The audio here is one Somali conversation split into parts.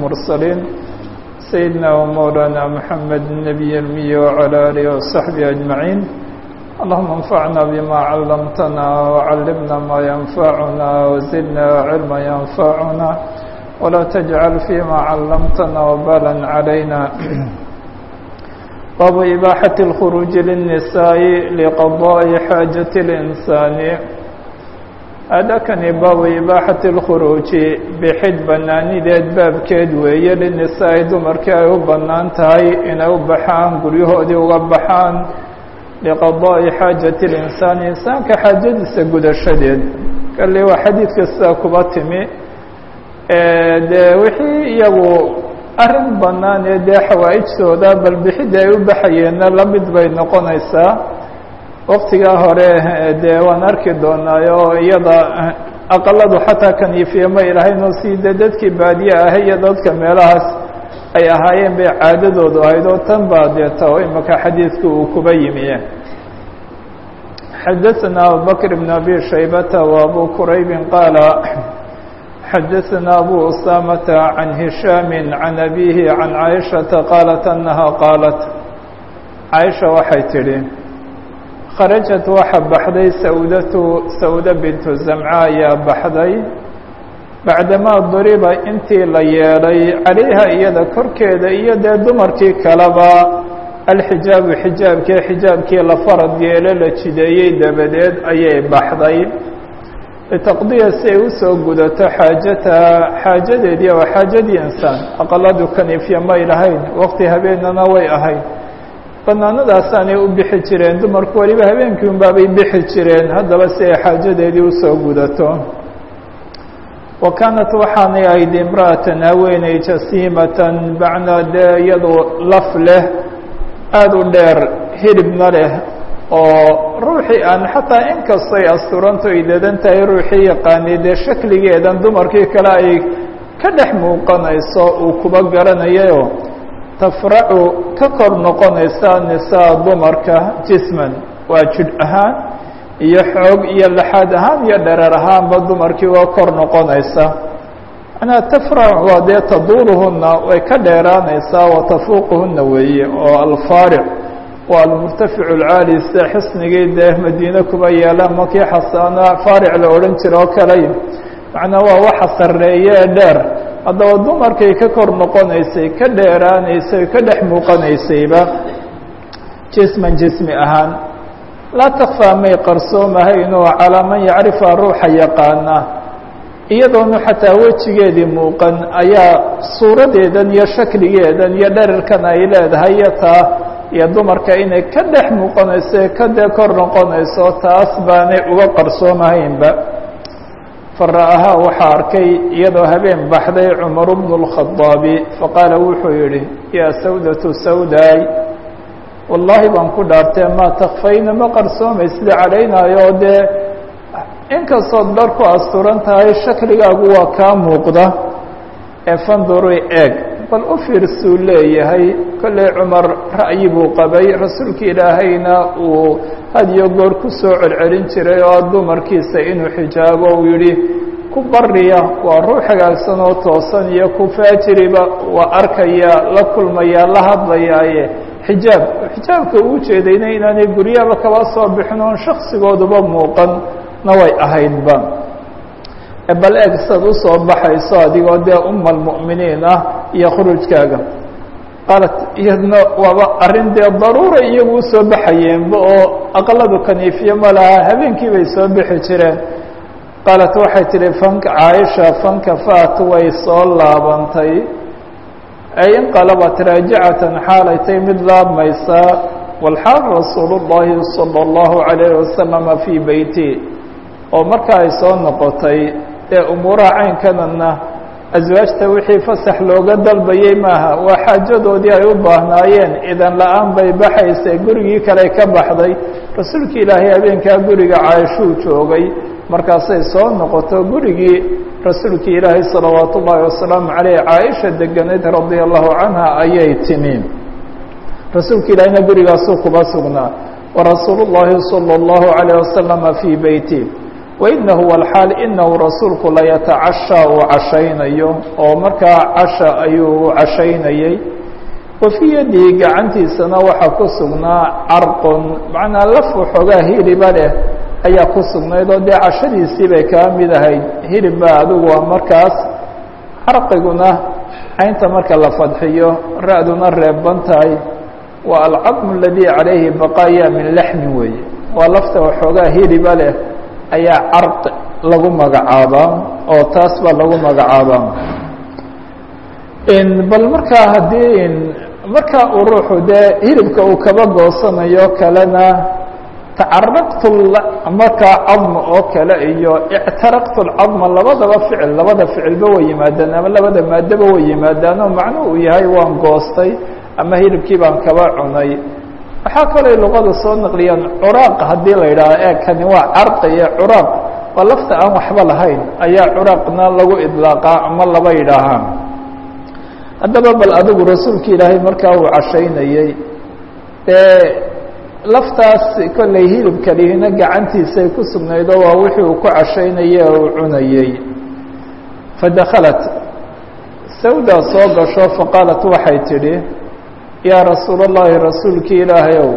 المرسلين سيدنا ومولانا محمد النبي المي وعلى آله وصحبه أجمعين اللهم انفعنا بما علمتنا وعلمنا ما ينفعنا وزدنا علما ينفعنا ولا تجعل فيما علمتنا وبالا علينا باب إباحة الخروج للنساء لقضاء حاجة الإنسان هذا كان باب إباحة الخروج بحد بناني ديد باب كيد ويا للنساء دمرك أيو بنان تهي إن أو بحان قريه دي وغبحان لقضاء حاجة الإنسان إنسان كحاجة سجود الشديد قال لي وحديث كساكباتمي dee wixii iyagu arrin bannaan ee dee xawaa'ijtooda bal bixidda ay u baxayeenna la mid bay noqonaysaa waktigaa hore dee waan arki doonaayo iyada aqaladu xataa kaniifiye ma ilahayn oo si dee dadkii baadiye ah iyo dadka meelahaas ay ahaayeen bay caadadoodu ahayd oo tan baa deeta oo imaka xadiidku uu kuba yimi xadaثna abubakr bn abi shaybata wa abu quraybi qaala xadaثna abu usamة عan هisham عan abihi عan caiشhaةa qaalat أnaha qaalat caiشha waxay tidhi kharajat waxa baxday sawdatu sawda bintu zamca ayaa baxday bacdamaa duriba intii la yeedhay calayha iyada korkeeda iyo dee dumarkii kaleba alxijaabu xijaabkii xijaabkii la farad yeelo la jideeyey dabadeed ayay baxday litaqdiya si ay usoo gudato xaajataha xaajadeedii waa xaajadii insaan aqaladu kaniifya may lahayn waqti habeenana way ahayd banaanadaasaanay u bixi jireen dumarku weliba habeenkii unbaabay bixi jireen haddaba si ay xaajadeedii usoo gudato wa kaanat waxaanay ahayd imra'atan haweeney jasiimatan bacnaa dee iyadoo laf leh aada u dheer hilibna leh oo ruuxii aan xataa inkastay asturanto ay dadan tahay ruuxii yaqaanay dee shakligeedan dumarkii kale ay ka dhex muuqanayso uu kuba garanayayo tafracu ka kor noqonaysa nisaa dumarka jisman waa jidh ahaan iyo xoog iyo laxaad ahaan iyo dhereer ahaanba dumarkii waa kor noqonaysa manaa tafrac waa dee taduuluhuna way ka dheeraanaysaa wa tafuuquhuna weeye oo alfaaric waa almurtaficu alcaali sida xisnigii dee madiine kuba yeela makii xasaana faaric la odhan jira oo kaley macnaa waa waxa sarreeye ee dheer haddaba dumarkay ka kor noqonaysay ka dheeraanaysay ka dhex muuqanaysayba jisman jismi ahaan laa takfaa may qarsoomahaynoo calaa man yacrifa ruuxa yaqaana iyadoonu xataa wejigeedii muuqan ayaa suuradeedan iyo shakligeedan iyo dherarkan ay leedahay iyo taa iyo dumarka inay ka dhex muuqanayso ka dee kor noqonayso taas baanay uga qarsoomahaynba fara'ahaa waxaa arkay iyadoo habeen baxday cumaru bnu اlkhadaabi faqaala wuxuu yidhi yaa sawdatu sawdaay wallaahi baan ku dhaartee maa takfayna ma qarsoomaysida calaynaayo dee inkastood dhar ku asturan tahay shakligaagu waa kaa muuqda ee fanduri eeg bal u fiirsuu leeyahay kolley cumar ra'yi buu qabay rasuulka ilaahayna uu had iyo goor ku soo celcelin jiray oo dumarkiisa inuu xijaabo uu yidhi ku bariya waa ruux hagaagsan oo toosan iyo ku faajiriba waa arkaya la kulmaya la hadlayaaye xijaab xijaabka uu jeedayna inaanay guryaba kaba soo bixin oon shaksigooduba muuqan na way ahaydba bal eeg saad usoo baxayso adigoo dee uma almu'miniin ah iyo khurujkaaga qaalat iyadna waaba arrin dee daruura iyagu usoo baxayeenba oo aqaladu kaniifyo ma laha habeenkii bay soo bixi jireen qaalat waxay tihi fanka caaisha fankafaat way soo laabantay ay inqalabat raajicatan xaalay tay mid laabmaysaa walxaal rasuulu llahi salى اllahu عalayh wasalama fii beyti oo marka ay soo noqotay ee umuuraha caynkanana aswaajta wixii fasax looga dalbayey maaha waa xaajadoodii ay u baahnaayeen idan la-aan bay baxaysay gurigii kale ka baxday rasuulka ilaahay habeenkaa guriga caaishuu joogay markaasay soo noqoto gurigii rasuulka ilaahay salawaatu ullaahi wasalaamu caleyh caaisha deganayd radia allahu canha ayay timi rasuulka ilaahayna gurigaasuu kuba sugnaa warasuulu llaahi salى اllahu عalayه wasalama fii beyti wainahu walxaal inahu rasuulku layatacashaa uu cashaynayo oo markaa casha ayuu cashaynayey wa fii yadihi gacantiisana waxaa ku sugnaa carqun macnaa laf waxoogaa hiliba leh ayaa ku sugnayd oo dee cashadiisii bay kaa mid ahayd hilib baa adigu waa markaas carqiguna caynta marka la fadxiyo ra-duna reeban tahay waa alcadmu aladii calayhi baqaaya min laxmin weeye waa lafta waxoogaa hiliba leh ayaa carqi lagu magacaabaa oo taas baa lagu magacaabaa bal markaa haddii markaa uu ruuxu dee hilibka uu kaba goosanayo kalena tacaraqtu markaa cadma oo kale iyo ictaraqtu lcadma labadaba ficil labada ficilba way yimaadaan ama labada maadaba way yimaadaan oo macnuhu uu yahay waan goostay ama hilibkii baan kaba cunay waxaa kaloo luqada soo naqliyaan curaaq haddii la yidhaaho ee kani waa carqi iyo curaaq waa lafta aan waxba lahayn ayaa curaaqna lagu idlaaqaa ama laba yidhaahaan haddaba bal adigu rasuulka ilaahay markaa uu cashaynayey dee laftaas kollay hilibkalihina gacantiisay ku sugnaydo waa wixii uu ku cashaynayey oo uu cunayey fadakhalat sawdaa soo gasho faqaalat waxay tidhi yaa rasuul اllahi rasuulkii ilaahay ow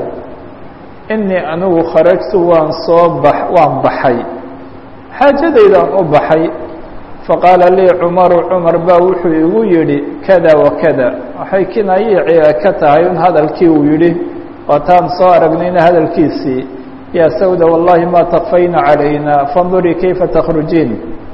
inii anigu kharajtu waan soo bax waan baxay xaajadaydaan u baxay faqaala lii cumaru cumar baa wuxuu igu yidhi kada wa kada waxay kinayii ka tahay in hadalkii uu yidhi waataan soo aragnayna hadalkiisii yaa sawda wallahi ma takfayna calayna fandurii kayfa takhrujiin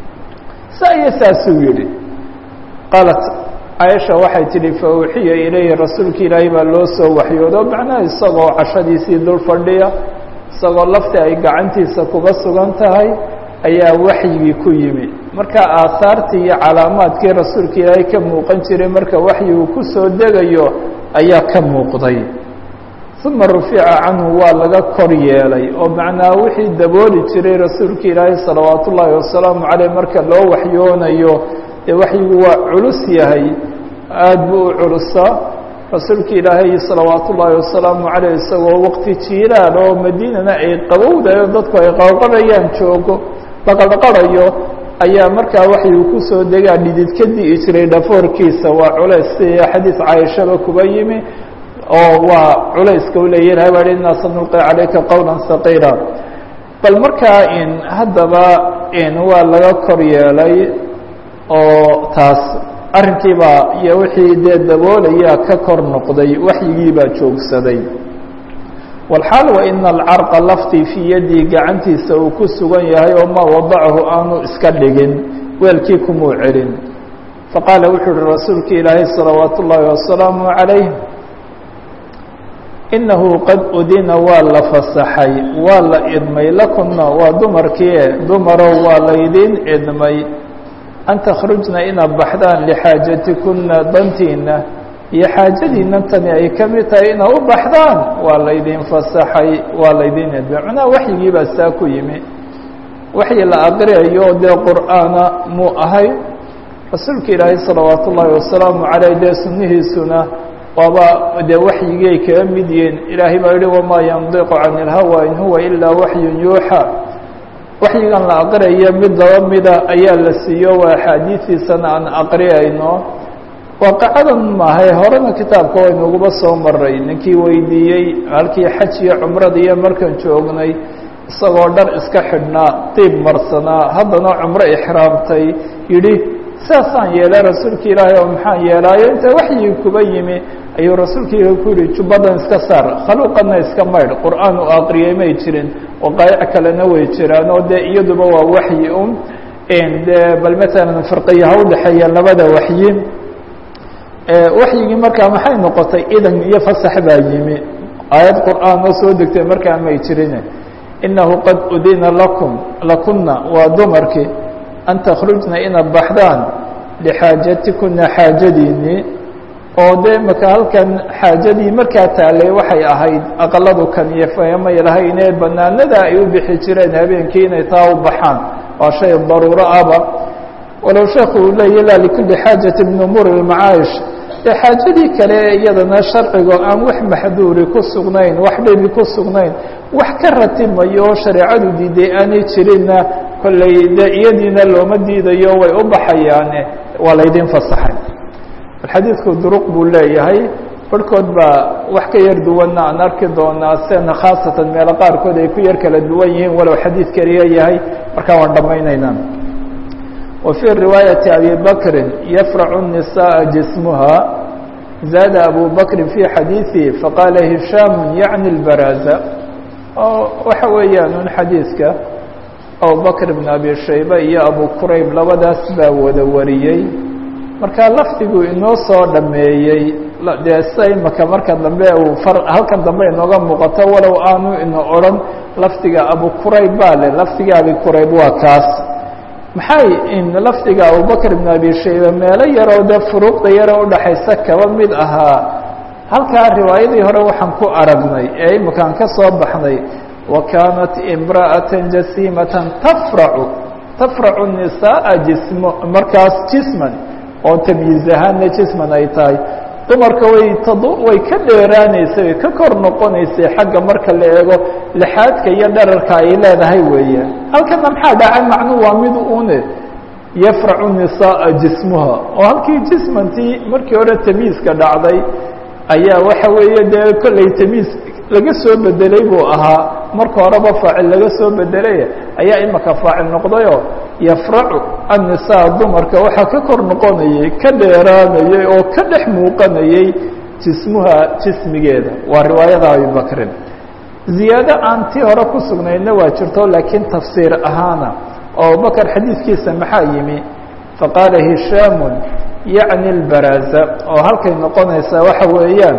saa iyo saasuu yidhi qaalat caaisha waxay tidhi fa uxiya ilayhi rasuulka ilaahay baa loo soo waxyoodo macnaha isagoo cashadiisii dul fadhiya isagoo lafti ay gacantiisa kuba sugan tahay ayaa waxyigii ku yimi marka aahaartii iyo calaamaadkii rasuulka ilaahay ka muuqan jiray marka waxyigu ku soo degayo ayaa ka muuqday uma rufica canhu waa laga kor yeelay oo macnaa wixii dabooli jiray rasuulka ilaahay salawaat ullaahi wasalaamu caleyh marka loo waxyoonayo dee waxyigu waa culus yahay aada buu u culusaa rasuulka ilaahay salawaat ullaahi wasalaamu caleyh isagoo waqti jiilaal oo madiinana ay qabowdayo dadku ay qaqarayaan joogo laqadhaqarayo ayaa markaa waxyigu kusoo degaa dhidid ka di'i jiray dhafoorkiisa waa culays sida xadiis caaishaba kuba yimi oo waa culayska u leeyahay baa inaa sanulqi calayka qowla saqiira bal markaa in haddaba in waa laga kor yeelay oo taas arrinkiibaa iyo wixii dee daboolaya ka kor noqday waxyigiibaa joogsaday walxaal wa ina alcarqa laftii fii yaddii gacantiisa uu ku sugan yahay oo maa wadacahu aanu iska dhigin weelkii kumuu celin faqaala wuxuu uhi rasuulka ilaahay salawaat ullaahi wasalaamu calayh inahu qad udina waa la fasaxay waa la idmay lakunna waa dumarkii dumarow waa laydin idmay an takhrujna inaad baxdaan lixaajatikuna dantiina iyo xaajadiina tani ay ka mid tahay inaad u baxdaan waa laydin fasaxay waa laydin idmay macnaha waxyigii baa saa ku yimi waxyi la aqriyayo dee qur'aana muu ahay rasuulka ilaahay salawaat ullaahi wasalaamu caleyh dee sunnihiisuna waaba dee waxyigii ay kaga mid yihiin ilaahay baa yihi wamaa yandiqu can ilhawa in huwa ilaa waxyun yuuxa waxyigan la aqriyayo mid laba mida ayaa la siiyo waa axaadiistiisana aan aqriyayno waaqacadan maahay horena kitaabka waynuguba soo maray ninkii weydiiyey halkii xaj iyo cumrada iyo markaan joognay isagoo dhar iska xidhnaa diib marsanaa haddana cumro ixraamtay yidhi saasaan yeelay rasuulka ilaahay oo maxaan yeelaayo inta waxyigi kuba yimi ayuu rasuulka ilahi ku yihi jubbadan iska saar khaluuqana iska maydh qur'aan u aqriyay may jirin waqaayic kalena way jiraan oo dee iyaduba waa waxyi un dee bal matalan firqiya ha udhexeeya labada waxyi waxyigii markaa maxay noqotay idan iyo fasax baa yimi aayad qur'aan oo soo degtay markaa may jirin inahu qad udina lakum lakuna waa dumarkii an takhrujna inaad baxdaan lixaajatikuna xaajadiinii oo dee maka halkan xaajadii markaa taalay waxay ahayd aqaladu kan iyo famay lahayne banaanada ay u bixi jireen habeenkii inay taa u baxaan waa shay daruuro aba walow sheekhu uu leeya la likulli xaajati min umuuri اlmacaayish dee xaajadii kale iyadana sharcigo aan wax maxduuri ku sugnayn wax dhibi ku sugnayn wax ka ratimayo oo shareecadu diiday aanay jirinna kolley dee iyadiina looma diidayo way u baxayaane waa laydin fasaxay xadiidku duruq buu leeyahay barhkood baa wax ka yar duwanna aan arki doonaa sena khaasatan meelo qaarkood ay ku yar kala duwan yihiin walow xadiid keliya yahay markaa waan dhammaynaynaa wa fii riwaayati abi bakrin yafracu الnisaءa jismuha zaada abu bakrin fi xadiiثihi faqaala hishaam yacni اlbaraaza oo waxa weeyaan un xadiidka abubakr bn abi shayba iyo abu kurayb labadaas baa wada wariyey markaa lafdigu inoo soo dhameeyey dee sida imaka marka dambe uu ar halkan dambe inooga muuqato walow aanu ina odhan lafdiga abu kurayb baa le lafdiga abi kurayb waa kaas maxay in lafdiga abubakr bn abi shayba meelo yaroo dee furuuqda yaro udhaxaysa kaba mid ahaa halkaa riwaayadii hore waxaan ku aragnay ee imakaan ka soo baxnay wa kaanat imra'ata jasiimatan tafracu tafracu nisaaa jismo markaas jisman oo tamyiiz ahaanna jisman ay tahay dumarka way tad way ka dheeraanaysay way ka kor noqonaysay xagga marka la eego lixaadka iyo dherarka ay leedahay weeyaan halkana maxaa dhacay macnu waa mid une yafracu nisaaa jismuha oo halkii jismantii markii hore tamyiizka dhacday ayaa waxa weeye dee kollay tamyiis laga soo bedelay buu ahaa marka horeba faacil laga soo bedelay ayaa imaka faacil noqdayoo yafracu annisaa dumarka waxaa ka kor noqonayay ka dheeraanayay oo ka dhex muuqanayay jismuha jismigeeda waa riwaayada abibakrin ziyaado aan tii hore ku sugnaydna waa jirto laakiin tafsiir ahaana oo abubakar xadiidkiisa maxaa yimi faqaala hishaamu yacni اlbaraaza oo halkay noqonaysaa waxa weeyaan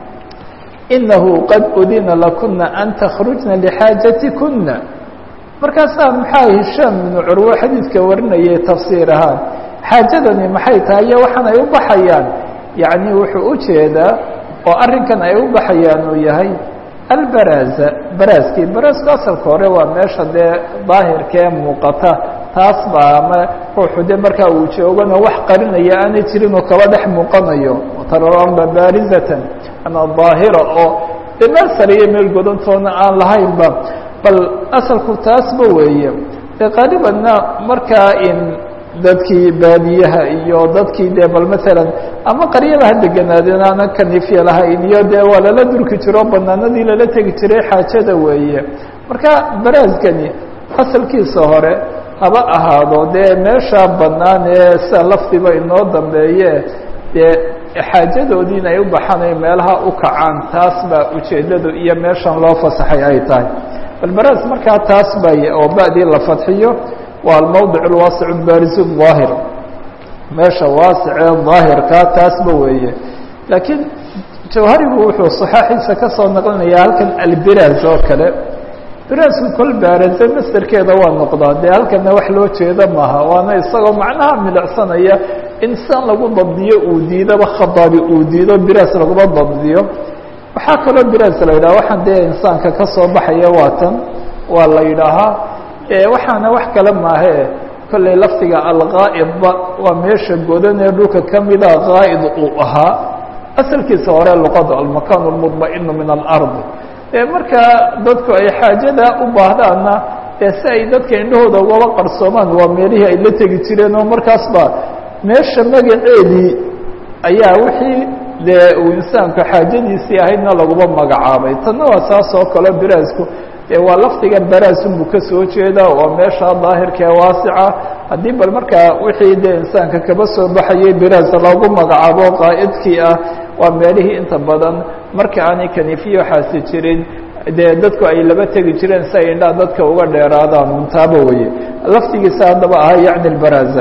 inahu qad udina lakuna an takhrujna lixaajatikuna markaasaa maxaa hishaam ibnu curwo xadiidka warinayay tafsiir ahaan xaajadani maxay tahay iyo waxaan ay u baxayaan yacni wuxuu u jeedaa oo arrinkan ay u baxayaan uu yahay albaraaza baraaskii baraasku asalka hore waa meesha dee daahirkee muuqata taas baa ama ruuxu de markaa uu joogana wax qarinaya aanay jirin oo kaba dhex muuqanayo taramba baarizatan ama daahira oo dee meel sare iyo meel godantoona aan lahaynba bal asalku taasba weeye dee qaalibanna markaa in dadkii baadiyaha iyo dadkii dee bal maalan ama qaryadaha deganaadeen aanan kanifya lahayn iyo dee waa lala durki jiro banaanadii lala tegi jiray xaajada weeye marka baraaskani asalkiisa hore haba ahaado dee meesha bannaan ee sida lafdiba inoo dambeeye dee xaajadoodii in ay u baxanay meelaha u kacaan taas baa ujeeddadu iyo meeshan loo fasaxay ay tahay bal baraas markaa taas bay oo ba'dii la fadxiyo waa almawdic alwaasic baarisu daahir meesha waasicee daahirkaa taasba weeye laakiin jawharigu wuxuu saxaaxiisa ka soo naqlinayaa halkan albiraas oo kale biraasku kol baaraze masderkeeda waa noqdaa dee halkana wax loo jeeda maaha waana isagoo macnaha milicsanaya in san lagu dabdiyo uu diidaba khadaabi uu diido biraas laguma dabdiyo waxaa kaloo biraas la yidhaha waxaan dee insaanka ka soo baxaya waa tan waa la yidhaahaa waxaana wax kale maahe kollay lafdiga algaa'idba waa meesha godan ee dhulka kamida gaa'id uu ahaa asalkiisa hore luqada almakan lmudma'inu min alardi markaa dadku ay xaajada u baahdaanna dee si ay dadka indhahooda ugaba qarsoomaan waa meelihii ay la tegi jireen oo markaasba meesha magaceedii ayaa wixii dee uu insaanku xaajadiisii ahaydna laguma magacaabay tanna waa saas oo kale biraasku dee waa lafdigan baraasunbuu ka soo jeeda waa meesha daahirkaee waasica haddii bal markaa wixii dee insaanka kaba soo baxayay biraas loogu magacaabo qaa'idkii ah waa meelihii inta badan marka aanay kanifiyo xaasi jirin dee dadku ay laba tegi jireen si ay indhaha dadka uga dheeraadaan untaaba weye lafdigiisa haddaba ahaa yacni lbaraza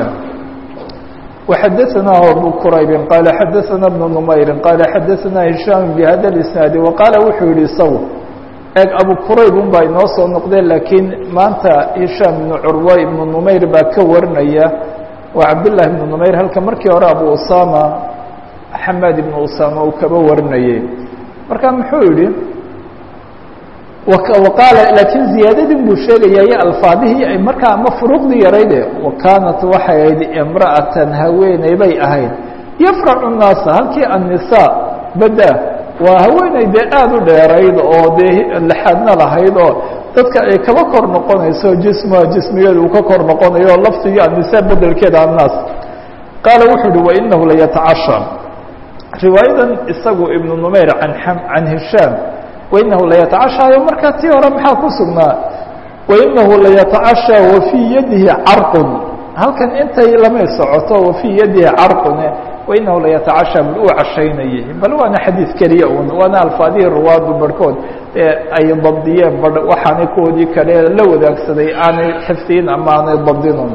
وxadثna أbو qرayb qال xadثna بن نmayr qال xadثna هiشhاm بhada الإسناaد وqاaل wuxuu yihi sw eeg abu qurayb un baa inoo soo noqdeen laakiin maanta هiشhاm بن curwa iبن نmayr baa ka warinaya waa cabdاللahi بن نmayr halka markii hore abu usama xamad iبن usama uu kaba warinayey marka muxuu yihi qaala laakiin ziyaadadin buu sheegaya iyo alfaadihii markaa ama furuuqdii yarayde wa kaanat waxay ahayd imra'atan haweeney bay ahayd yafracu nnaasa halkii annisaa bada waa haweeney dee aada u dheerayd oo dee lixaadna lahayd oo dadka ay kaba kor noqonayso jismuha jismigeeda uu ka kor noqonayo oo lafdigii annisaa bedelkeeda annaas qaala wuxuu uhi wainahu layatacasha riwaayadan isagu ibnu numayr an can hishaam wainahu layatacashaayo markaa tii hore maxaa ku sugnaa wainahu layatacashaa wa fii yadihi carqun halkan intay lamay socoto wa fii yadihi carqune wainahu layatacashaa bal uu cashaynayay bal waana xadiid keliya un waana alfaadihii ruwaadu barhkood ee ay dabdiyeen ba waxaanay kuwoodii kale la wadaagsaday aanay xifdiyin ama aanay dabdinun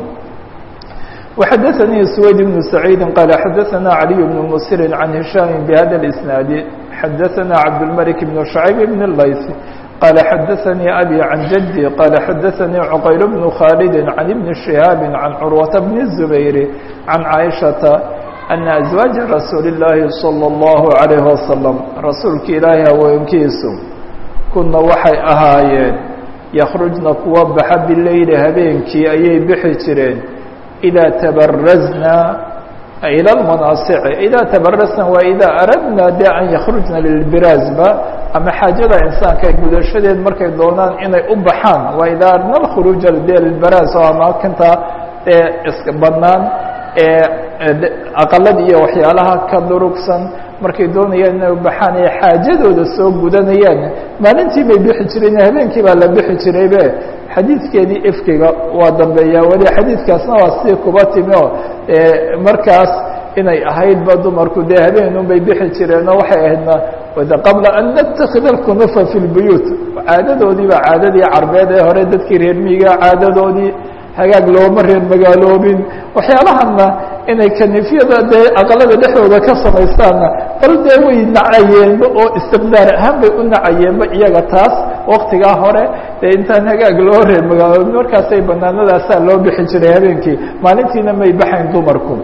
وxadثnي سويد بن سعيid qال xadثna علي بن mسر عن هiشام بhda الإسناaد xadثna عبدالملك بن شhعيب بن اللyث qال xadثnي أbي عن جدي qال xadثnي عqyل بن khالد عن بن شهاaب عن cروة بن الزبير عن عائشhaة أن أزواaج رasuuل اللahi صلى الله عليه وسلم rasuulka ilaahi haweenkiisu kuna waxay ahaayeen ykرجna kuwa baxa bileyli habeenkii ayay bixi jireen إdا تبرزna إلى المناaصع إdا تبرزna waa إdا أردna de أن يkرجna للبراaزba ama xاaجada إنسaaنka gudashadeed markay doonaan inay u baxaan waa إdا أردna الخروج de للبراز oo amaakinta ee iska banaan ee aqalada iyo waxyaalaha ka durugsan markay doonayaan inay ubaxaan ee xaajadooda soo gudanayaan maalintii bay bixi jireen habeenkii baa la bixi jiraybe xadiidkeedii ifkiga waa dambeeyaa weli xadiidkaasna waa sii kuba timi oo markaas inay ahaydba dumarku dee habeenun bay bixi jireenoo waxay ahaydna qabla an natakida alkunufa fi lbuyuut caadadoodiiba caadadii carbeed ee hore dadkii reer miiga caadadoodii hagaag looma reer magaaloobin waxyaalahanna inay kanifyada dee aqalada dhexdooda ka samaystaanna bal dee way nacayeenba oo istiqdaar ahaan bay u nacayeenba iyaga taas waktigaa hore dee intaan hagaag loo reer magaaloobin markaasay banaanadaasaa loo bixi jiray habeenkii maalintiina may baxayn dumarku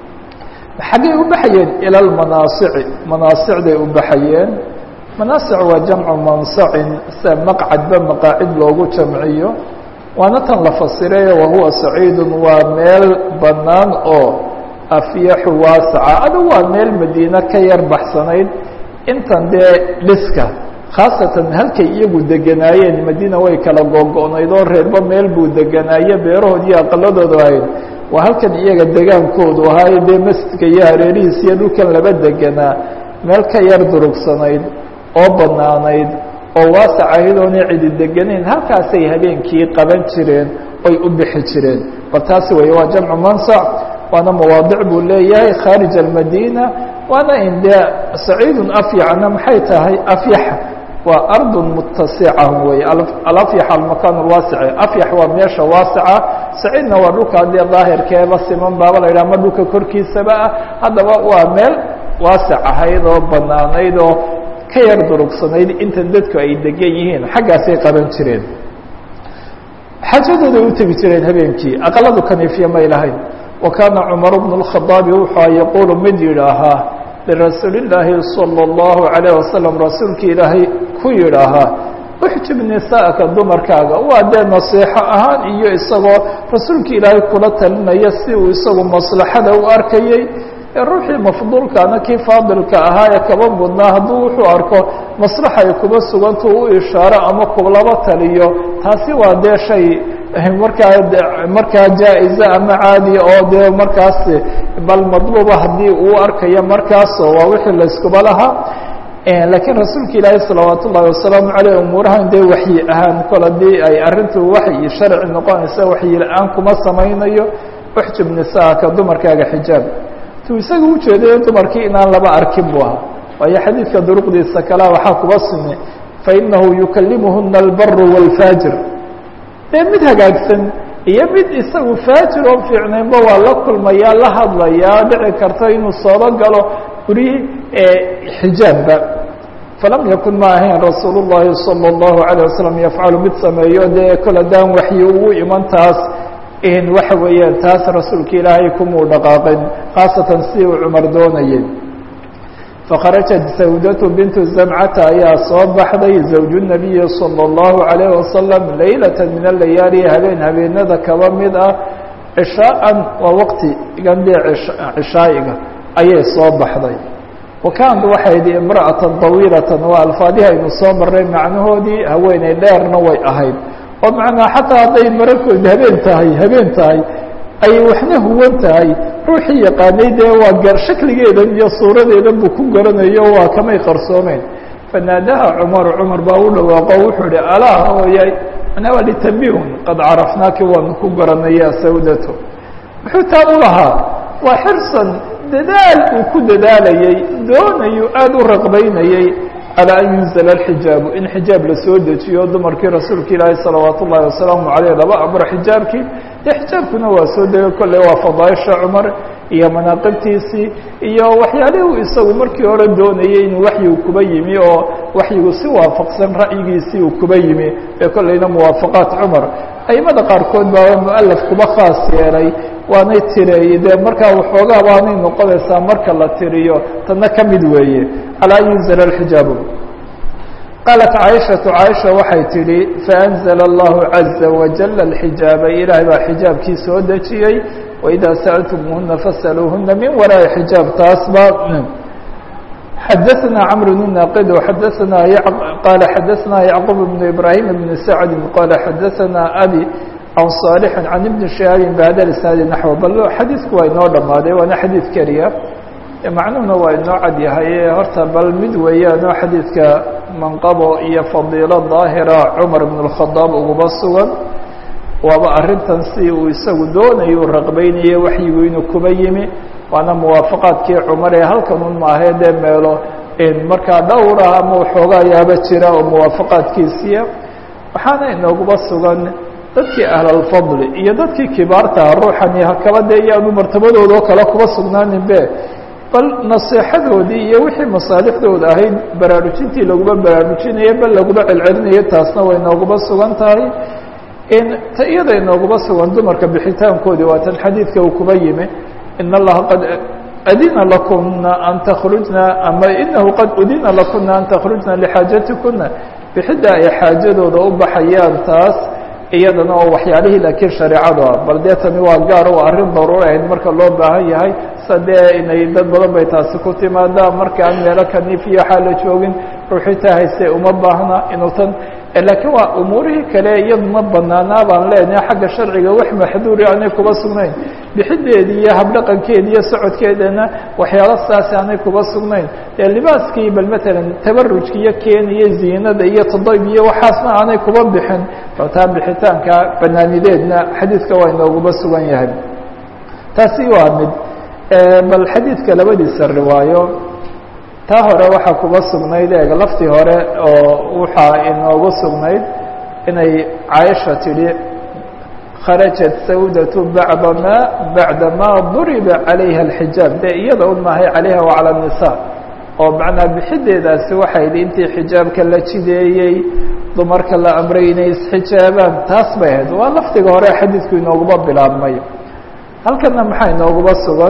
xaggay u baxayeen ila lmanaasici manaasicday u baxayeen manaasic waa jamcu mansacin sida maqcadba maqaacid loogu jamciyo waana tan la fasirayo wahuwa saciidun waa meel bannaan oo afyaxu waasaca adu waa meel madiine ka yar baxsanayd intan dee dhiska khaasatan halkay iyagu deganaayeen madiina way kala googo'nayd oo reerba meel buu deganaaye beerahood iyo aqaladoodu ahayd waa halkan iyaga degaankoodu ahaayo dee masjidka iyo hareerihiis iyo dhulkan laba deganaa meel ka yar durugsanayd oo bannaanayd oo waasac ahayd oonay cidi deganayn halkaasay habeenkii qaban jireen oy u bixi jireen bal taasi weeye waa jamcu mansac waana mawaadic buu leeyahay khaarij almadiina waana in dee saciidun afyacna maxay tahay afyax waa ardun mutasica wey alafyax almakaan alwaasici afyax waa meesha waasica saciidna waa dhulka dee daahirkeeba siman baaba la yidhah ama dhulka korkiisaba ah haddaba waa meel waasic ahayd oo banaanayd oo ka yar durugsanayd inta dadku ay degan yihiin xaggaasay qaban jireen xajadooday u tegi jireen habeenkii aqaladu kaniifya may lahayn wa kaana cumar bnu اlkhadaabi wuxua yaquulu mid yidhaahaa lirasuuli illaahi salى اllahu عalayه wasalam rasuulkii ilaahay ku yidhaahaa uxjib nisaa'aka dumarkaaga waa dee nasiixo ahaan iyo isagoo rasuulka ilaahay kula talinaya si uu isagu maslaxada u arkayey ruuxii mafduulkaana kii faadilka ahaa ee kaba mudnaa hadduu wuxuu arko maslaxa ay kuba sugantu u ishaaro ama kulaba taliyo taasi waa dee shay markaa markaa jaa-iza ama caadiya oo dee markaas bal madluuba haddii uu arkayo markaaso waa wixii layskuba lahaa laakiin rasuulka ilaahi salawaat ullahi wasalaamu caleyh umuurahan dee waxyi ahaan kol haddii ay arrintu waxyi sharci noqonaysa waxyi la-aan kuma samaynayo uxjib nisaaka dumarkaaga xijaab isaga ujeedayo dumarkii inaan laba arkin bu ahaa waayo xadiidka duruqdiisa kalea waxaa kuba simi fainahu yukalimuhuna albaru wاlfaajir dee mid hagaagsan iyo mid isagu faajir oo fiicnaynba waa la kulmayaa la hadlayaa dhici karta inuu sooba galo guryi xijaabba falam yakun ma ahayn rasuul الlahi salى الlahu عalيه wasalam yafcalu mid sameeyo dee kol haddaan waxyi ugu iman taas waxa weeyaan taas rasuulka ilaahay kumuu dhaqaaqin khaasatan si uu cumar doonayay fakharajat sawdatu bintu zamcata ayaa soo baxday zawju nabiyi salى اllahu عalayh wasalam leylata min alayaali habeen habeenada kaba mid ah cishaaan waa waqti gandee cishaa'iga ayay soo baxday wakaanad waxay idhi imra'atan dawiilatan waa alfaadihi aynu soo marray macnahoodii haweeney dheerna way ahayd oo macnaa xataa hadday mararkood habeen tahay habeen tahay ay waxna huwan tahay ruuxii yaqaanay dee waa gar shakligeedan iyo suuradeedan buu ku garanayo waa kamay qarsoomeyn fanaadaha cumaru cumar baa u dhawaaqo wuxuu ihi alaa hooyay manaa waa litambihun qad carafnaaki waanu ku garanaya sawdato muxuu taa u lahaa waa xirsan dadaal uu ku dadaalayey doonayuu aada u raqbaynayey calaa an yunzala alxijaabu in xijaab la soo dejiyo dumarkii rasuulka ilaahi salawaat ullahi wasalaamu caleyh laba amro xijaabkii dee xijaabkuna waa soo degay kolley waa fadaaisha cumar iyo manaaqibtiisii iyo waxyaalihuu isagu markii hore doonayey inuu waxyigu kuba yimi oo waxyigu si waafaqsan ra'yigiisii uu kuba yimi ee kolleyna muwaafaqaat cumar aimada qaarkood baa mualaf kuba khaas yeelay waanay tireeyey dee markaa waxoogaa waanay noqonaysaa marka la tiriyo tadna ka mid weeye calaa an yunzala alxijaabu qaalat caaishatu caaisha waxay tidhi faanzla allahu caza wajala alxijaaba ilaahay baa xijaabkii soo dejiyey waidaa sa'altumuhuna fasaluuhuna min waraa'i xijaab taas baa xadaثna cmr بن naqid xadaثna qala xadaثna yacqub بن ibrahim بn sacd qala xadaثna abi can صaalح can ibn shihaabi bhada isnaadi naxو bal xadiidku waa inoo dhamaaday waana xadiid keliya macnuhuna waa inoo cad yahay horta bal mid weeyaanoo xadiidka manqabo iyo fadiilo daahira cumar bn الkhadaab uguba sugan waaba arrintan si uu isagu doonayo u raqbaynaye waxyigu inuu kuba yimi waana muwaafaqaadkii cumar ee halkan un maahee dee meelo markaa dhowr ah ama waxoogaa yaaba jira oo muwaafaqaadkiisiya waxaana inooguba sugan dadkii ahlalfadli iyo dadkii kibaartaha ruuxani hakaba dee iyaanu martabadoodao kale kuba sugnaaninbe bal naseexadoodii iyo wixii masaalixdooda ahayd baraarujintii laguma baraarujinayo bal laguma celcelinayo taasna way nooguba sugan tahay ta iyada inooguba sugan dumarka bixitaankoodii waa tan xadiidka uu kuba yimi in allaha qad adina lakuna an takhrujna ama inahu qad udina lakuna an takhrujna lixaajatikuna bixidda ay xaajadooda u baxayaan taas iyadana oo waxyaalihii laakiin shareecadu ah bal dee tani waa gaar oo arrin daruuri ahayd marka loo baahan yahay sa dee inay dad badan bay taasi ku timaadaa marka aan meelo kaniif iyo waxaa la joogin ruuxitaa hayse uma baahna inuu tan laakiin waa umuurihii kale iyaduna banaanaa baan leenahay xagga sharciga wax maxduuri aanay kuba sugnayn bixideedii iyo habdhaqankeedi iyo socodkeedana waxyaalo saasi aanay kuba sugnayn dee libaaskii bal matalan tabarujka iyo keeniyo ziinada iyo tadayb iyo waxaasna aanay kuba bixin taa bixitaanka banaanideedna xadiidka waa inooguba sugan yahay taasi waa mid bal xadiidka labadiisa riwaayo taa hore waxaa kuba sugnayd eeg laftii hore oo waxaa inoogu sugnayd inay caaisha tidhi kharajat sawdatu bacda ma bacda ma duriba calayha alxijaab dee iyada un maahay calayha wacala الnisa oo macnaa bixideedaasi waxay idhi intii xijaabka la jideeyey dumarka la amray inay isxijaabaan taas bay ahayd waa lafdiga hore xadiidku inooguba bilaabmay halkana maxaa inooguba sugan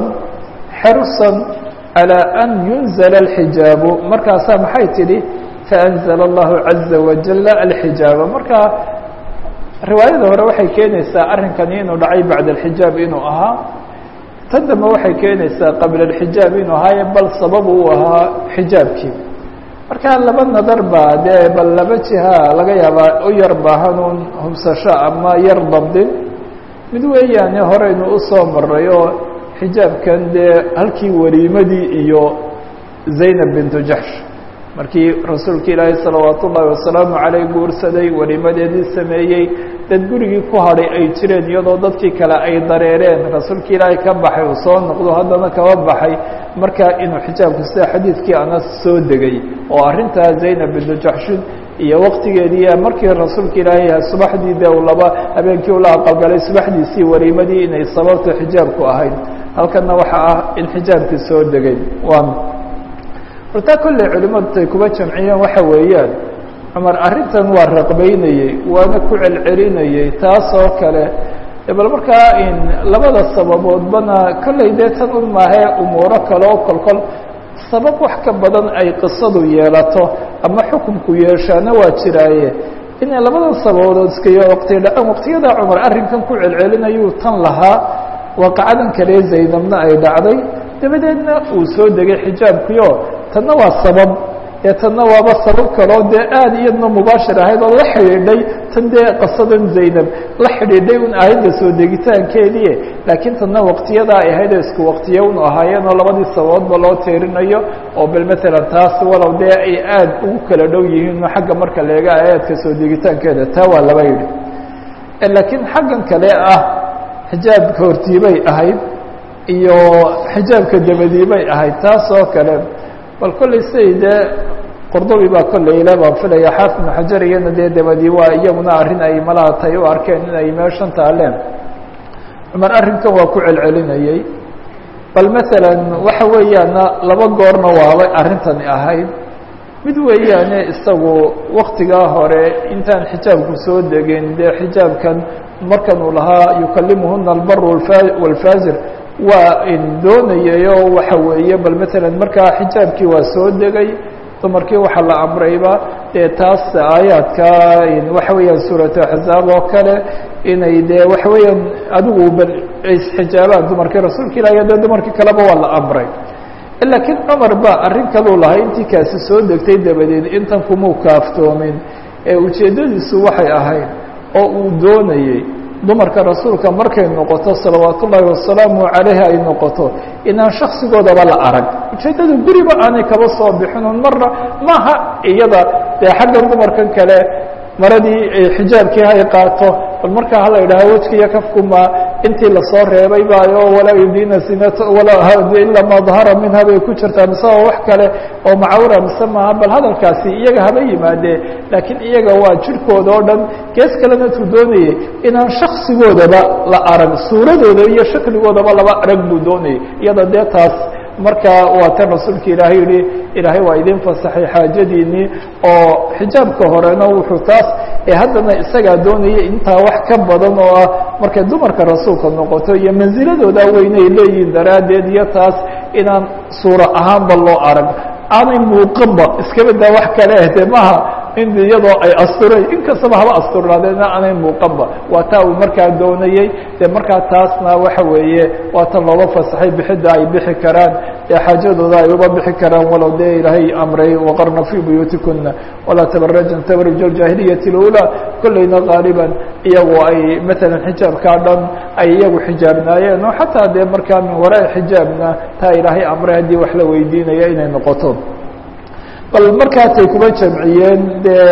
xersan على أن ينزل الحجاaب markaasaa maxay tidhi فأنزل الله عaزa وaجل الحجاaب marka riwaayada hore waxay keenaysaa arrinkani inuu dhacay baعd الحijاaب inuu ahaa tan dambe waxay keenaysaa qabل الحijاaب inuu ahaaye bal sabab uu ahaa xijaabkii marka laba nadar ba dee bal laba jiha laga yaabaa u yar baahanuun hubsasho ama yar dabdin mid weeyaane horeynu usoo maray oo xijaabkan dee halkii wariimadii iyo zaynab bintu jaxsh markii rasuulka ilaahay salawaat ullaahi wasalaamu caleyh guursaday wariimadeedii sameeyey dad gurigii ku hadhay ay jireen iyadoo dadkii kale ay dareereen rasuulka ilaahay ka baxay uu soo noqdo haddana kaba baxay markaa inuu xijaabku sida xadiidkii anas soo degay oo arrintaa zaynab bintu jaxshin iyo waktigeedii markii rasuulka ilaahay subaxdii de u laba habeenkii ula aqalgalay subaxdiisii wariimadii inay sababta xijaabku ahayd halkana waxa ah in xijaabkii soo degay waa hortaa kolley culimadu tay kuba jamciyeen waxa weeyaan cumar arrintan waa raqbaynayey waana ku celcelinayey taas oo kale bal markaa in labada sababoodbana kolley dee tan un maahee umuuro kale oo kolkol sabab wax ka badan ay qisadu yeelato ama xukunku yeeshaana waa jiraaye inay labadan sababood iskayo waqtiya dhaceen waqtiyada cumar arrinkan ku celcelinayuu tan lahaa waaqacadan kale zaynabna ay dhacday dabadeedna uu soo degay xijaabkiio tanna waa sabab ee tanna waaba sabab kaloo dee aad iyadna mubaashir ahayd oo la xidhiidhay tan dee qasadan zaynab la xidhiidhay un aayadda soo degitaankeedii laakiin tanna waqtiyada ay ahayd oo isku waqtiye un ahaayeen oo labadii sababoodba loo teerinayo oo bal matalan taas walow dee ay aad ugu kala dhow yihiin xagga marka leega aayaadka soo degitaankeeda taa waa laba yidhi laakiin xaggan kale ah xijaabka hortiibay ahayd iyo xijaabka dabadiibay ahayd taas oo kale bal kollay siday dee qordobi baa kollay le baan filaya xaafid ibnu xajar iyana dee dabadii waa iyaguna arrin ay malaha tay u arkeen in ay meeshan taaleen cumar arrinkan waa ku celcelinayey bal masalan waxa weeyaana laba goorna waabay arrintani ahayd mid weeyaane isagu waktigaa hore intaan xijaabku soo degin dee xijaabkan markan uu lahaa yukalimuhuna albar walfaajir waa doonayayo waxa weeye bal matalan markaa xijaabkii waa soo degay dumarkii waxaa la amrayba dee taas aayaadka waxa weeyaan suuratu axzaab oo kale inay dee waxa weeyaan adigu bal isxijaabaan dumarkii rasuulka ilahi dee dumarkii kaleba waa la amray laakiin cumar ba arrin kaluu lahay intii kaasi soo degtay dabadeed intan kumuu kaaftoomin ee ujeeddadiisu waxay ahayd oo uu doonayey dumarka rasuulka markay noqoto salawaat ullaahi wasalaamu calayhi ay noqoto inaan shaksigoodaba la arag ujeeddada guriba aanay kaba soo bixinun marna maaha iyada dee xaggan dumarkan kale maradii xijaabkii hay qaato bal markaa hala idhaha wejkiiyo kafkuma intii lasoo reebay baayo walaa yubdiina sinat ila ma dahara minha bay ku jirtaa mise waa wax kale oo macawra mise maaha bal hadalkaasi iyaga haba yimaadee laakiin iyaga waa jirhkooda oo dhan gees kalena tuu doonayey inaan shaksigoodaba la arag suuradooda iyo shakligoodaba laba arag buu doonayay iyada dee taas marka waa tan rasuulka ilaahay yihi ilaahay waa idin fasaxay xaajadiinii oo xijaabka horena wuxuu taas ee haddana isagaa doonaya intaa wax ka badan oo ah markay dumarka rasuulka noqoto iyo mansiladooda weynay leeyihiin daraaddeed iyo taas inaan suuro ahaanba loo arag aanay muuqanba iskaba daa wax kale ah dee maaha in iyadoo ay asturay inkastaba haba asturnaadeen aanay muuqanba waa taa uu markaa doonayey dee markaa taasna waxa weeye waa tan looga fasaxay bixidda ay bixi karaan ee xaajadooda ay uga bixi karaan walow dee ilaahay amray waqarna fii buyuutikuna walaa tabarajan tabarij aljaahiliyati اlulaa kollayna qaaliban iyagu ay matalan xijaabkaa dhan ay iyagu xijaabnaayeen oo xataa dee markaa min waraa xijaabna taa ilaahay amray haddii wax la weydiinaya inay noqoto bal markaasay kuma jamciyeen dee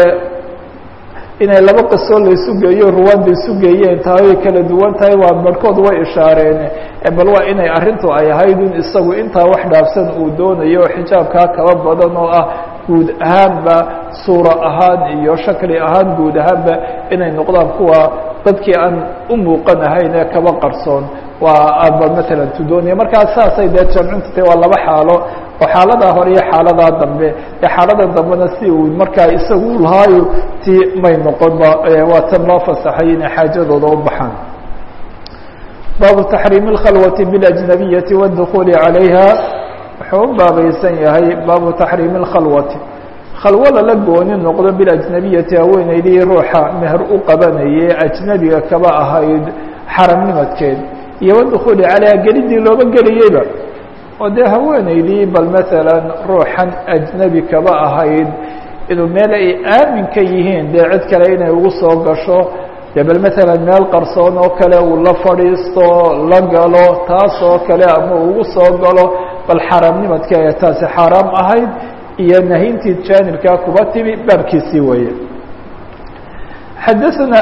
inay laba qisoo laysu geeyo ruwaanda isu geeyeen tahay way kala duwan tahay waa barhkood way ishaareen bal waa inay arrintu ay ahayd in isagu intaa wax dhaafsan uu doonayo oo xijaabkaa kaba badan oo ah guud ahaanba suuro ahaan iyo shakli ahaan guud ahaanba inay noqdaan kuwa dadkii aan u muuqan ahayn ee kaba qarsoon waa aba matalan tu doonaya markaa saasay dee jamcintu tahay waa laba xaalo oo xaaladaa hore iyo xaaladaa dambe ee xaalada dambena si uu markaa isagu lahaayo ti may noqonba waa tan loo fasaxay inay xaajadooda u baxaan baabu taxriimi اlkhalwati biاlajnabiyati wاdukhuuli calayha wuxuu u baabaysan yahay baabu taxriimi اlkhalwati khalwo lala gooni noqdo biاlajnabiyati haweeneydii ruuxa meher u qabanayay ajnebiga kaba ahayd xaramnimadkeed iyo wadukhuuli calayha gelidii looba geliyeyba oo dee haweeneydii bal masalan ruuxan ajnebi kaba ahayd inuu meel ay aamin ka yihiin dee cid kale inay ugu soo gasho dee bal masalan meel qarsoon oo kale uu la fadhiisto la galo taas oo kale ama ugu soo galo bal xaaraamnimadka ee taasi xaaraam ahayd iyo nahintii jaanibkaa kuba timi baabkiisii weeye xadaana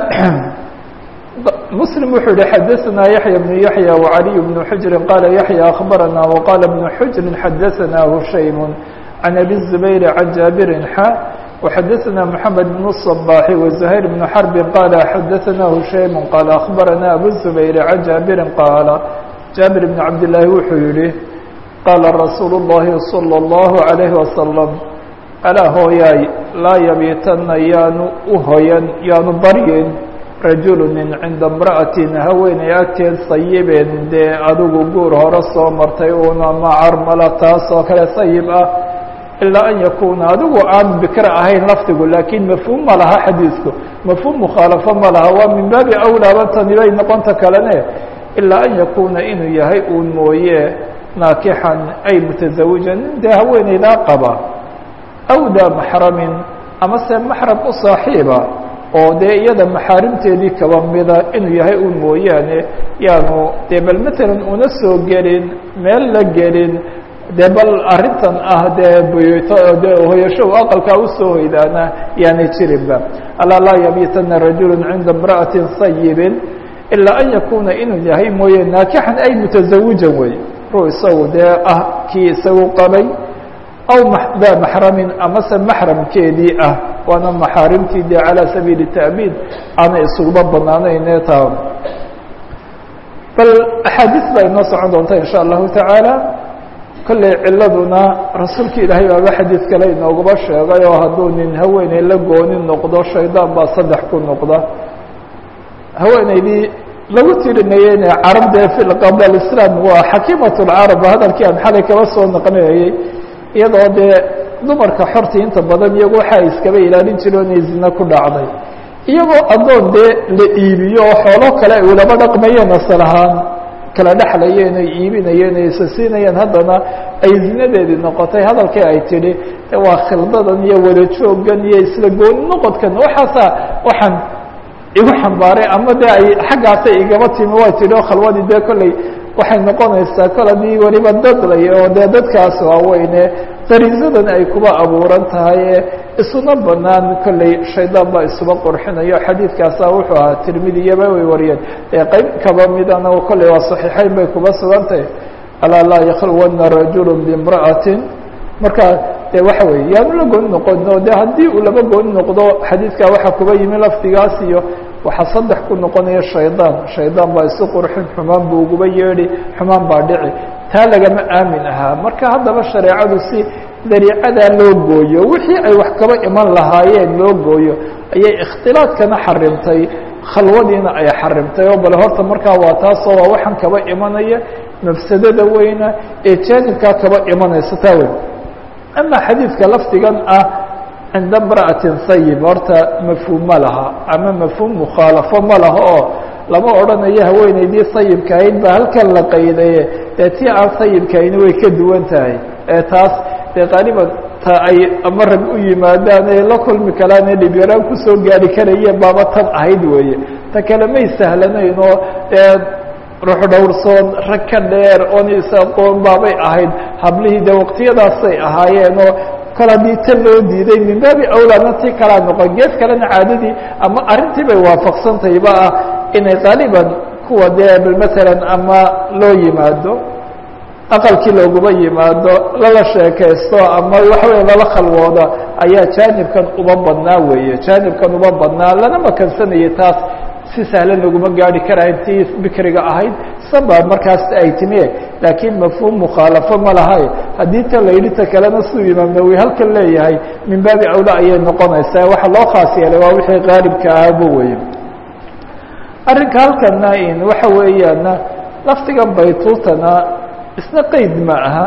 مسلم wuxuu yihi xadaثna yaحyى بن yaحyى وعلي بن حجر qال yaحyى أخبرنا وqال بن حجر xadaثna هشaيم عن أbي الزبير عن جابر xا وxadaثna محمد بن الصباح وزهير بن حرب qال xadaثna هشaيم qال أخبرنا أbو الزبير عن جابر qال جابر بن عبد اللahi wuxuu yihi qاla رsuuل اللhi صلى الله عليه وسلم alaa hooyaay laa yabiitana yaanu uhoyan yaanu baryin rajulu nin cinda imra'atin haweeney agteed sayibeen dee adigu guur hore soo martay uuna macarmala taas oo kale sayib ah ilaa an yakuuna adigu aan bikra ahayn lafdigu laakiin mafhuum ma laha xadiidku mafhuum mukhaalafo ma laha waa min baabi awlaaba tani bay noqonta kalene ilaa an yakuuna inuu yahay uun mooye naakixan ay mutazawijan nin dee haweeneydaa qaba aw daa maxramin ama se maxram u saaxiiba oo dee iyada maxaarimteedii kaba mida inuu yahay un mooyaane yaanu dee bal matalan una soo gelin meel la gelin dee bal arrintan ah dee buyuto dee hoyasho u aqalkaa usoo hoydaana yaanay jirinba alaa laa yabiitana rajulu cinda imra'atin sayibin ilaa an yakuna inuu yahay mooye naakixan ay mutazawijan wey ruu isagu dee ah kii isagu qabay aw daa maxramin amase maxramkeedii ah waana maxaarimtii dee calaa sabiili ta'biid aanay isuguba banaanayne taa bal axaadiis baa inoo socon doonta in sha allahu tacaala kolley ciladuna rasuulka ilaahay baaba xadiid kale inoogaba sheegay oo hadduu nin haweeney la gooni noqdo shaydaan baa saddex ku noqda haweeneydii lagu tirinayeyne carabdee fi qabla alislaam waa xakiimat lcarab hadalkii aan xalay kaba soo naqlinayey iyadoo dee dumarka xortii inta badan iyagu waxa ay iskaba ilaalin jireen inay zina ku dhacday iyagoo addoon dee la iibiyo oo xoolo kale ay ulaba dhaqmayeen asal ahaan kala dhexlayeen ay iibinayeen ay isasiinayeen haddana ay zinadeedii noqotay hadalkii ay tidhi waa khildadan iyo wada joogan iyo isla gooni noqodkan waxaasaa waxaan igu xambaaray ama dee ay xaggaasay igaba timi way tidhi oo khalwadii dee kolley waxay noqonaysaa kol haddii weliba dadlay oo dee dadkaas waaweyne qariisadan ay kuba abuuran tahay ee isuna banaan kolley shaydaan baa isuba qurxinayo xadiidkaasa wuxuu ahaa tirmidiyaba way wariyeen ee qeyb kaba midana kolley waa saxiixeyn bay kuba sugan tahay alaa laa yakhluwana rajulu bimra'atin marka de waxa weye yaanu la gooni noqono de haddii uu laba gooni noqdo xadiidkaa waxaa kuba yimi lafdigaas iyo waxaa saddex ku noqonaya shaydaan shaydaan baa isu qurxin xumaan buu uguba yeedhi xumaan baa dhici taa lagama aamin ahaa marka haddaba shareecadu si dariicadaa loo gooyo wixii ay wax kaba iman lahaayeen loo gooyo ayay ikhtilaadkana xarimtay khalwadiina ay xarimtay oo bale horta markaa waa taasoo waa waxaan kaba imanaya mafsadada weyna ee jaanibkaa kaba imanaysa taa weyn ama xadiidka lafdigan ah cinda imra'atin sayib horta mafhuum ma laha ama mafhuum mukhaalafo ma laha oo lama odhanayo haweeneydii sayibka ahayd baa halkan la qaydaye dee tii aan sayibkahayni way ka duwan tahay ee taas dee qaaliban ta ay ama rag u yimaadaan ee la kulmi karaan ee dhibyaraan kusoo gaari karayeen baaba tan ahayd weeye ta kale may sahlanayn oo dee ruux dhowrsoon rag ka dheer oon is-aqoon baabay ahayd hablihii dee waqtiyadaasay ahaayeen oo kol haddii tan loo diiday min baabi awlaadna tii kalaa noqon gees kalena caadadii ama arrintii bay waafaqsantayba ah inay qaaliban kuwa dee bal matalan ama loo yimaado aqalkii looguma yimaado lala sheekaysto ama waxa weya lala khalwoodo ayaa jaanibkan uba badnaa weeye jaanibkan uba badnaa lana makansanayay taas si sahlan laguma gaari karayn tii bikriga ahayd saba markaas ay timi laakiin mafhuum mukhaalafo ma lahay haddii ta la yidhi ta kalena siduu imaam nawowi halkan leeyahay min baabi awla ayay noqonaysaa waxa loo khaas yeelay waa wixii qaalibka ahaba weye arrinka halkana in waxa weeyaana laftigan baytuutana isna qeyd ma aha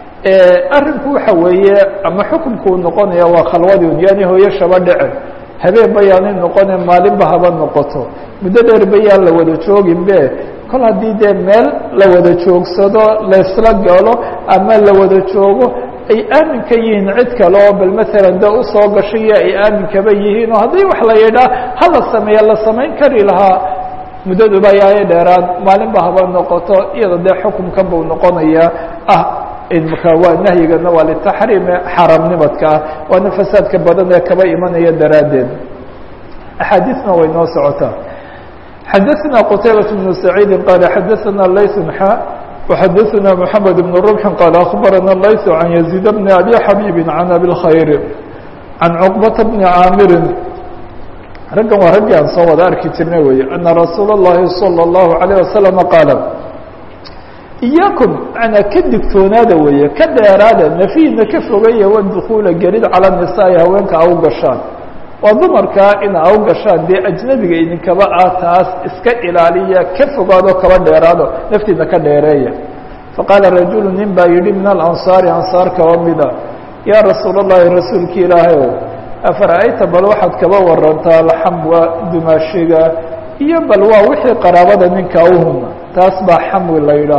arrinku waxa weeye ama xukumkuu noqonaya waa khalwadun yani hooyo shaba dhece habeen bayaanay noqone maalinba haba noqoto muddo dheer bayaan la wada joogin be kol haddii dee meel la wada joogsado laysla galo ama la wada joogo ay aamin ka yihiin cid kale oo bal maalan de usoo gashayo ay aaminkaba yihiin oo haddii wax la yidhaa hala sameeya la samayn kari lahaa muddaduba ayaay dheeraan maalinba haba noqoto iyada dee xukumkan buu noqonayaa ah imka waa nahyigana waa litaxriime xaramnimadka ah waana fasaadka badan ee kaba imanaya daraaddeed axaadiisna way noo socotaa xadaثna qtaybaة بن سacيidi qال xadaثna layث xa وxadaثna mحamed بن ربح qال أخbarana layث عan يزيد بن أbي xabيب عan أbي الkhayr عan cقبaةa بن caamiri raggan waa raggii aan soo wada arki jirnay wey أna rasuul الlahi صلى الlaهu عalيه وasلم qاaل iyaakum manaa ka digtoonaada weeye ka dheeraada nafiina ka fogaya wadukula gelid calى النisaaءi haweenka au gashaan waa dumarkaa ina au gashaan dee ajnabiga idinkaba ah taas iska ilaaliya ka fogaado kaba dheeraado naftiina ka dheereeya faqaala rajulu nin baa yidhi min alansaari ansaar kaba mida yaa rasuul الlahi rasuulki ilaahay o afara'ayta bal waxaad kaba warantaa alxamwa dumaashiga iyo bal waa wixii qaraabada ninka uhuna taas baa xamwi la yidhaah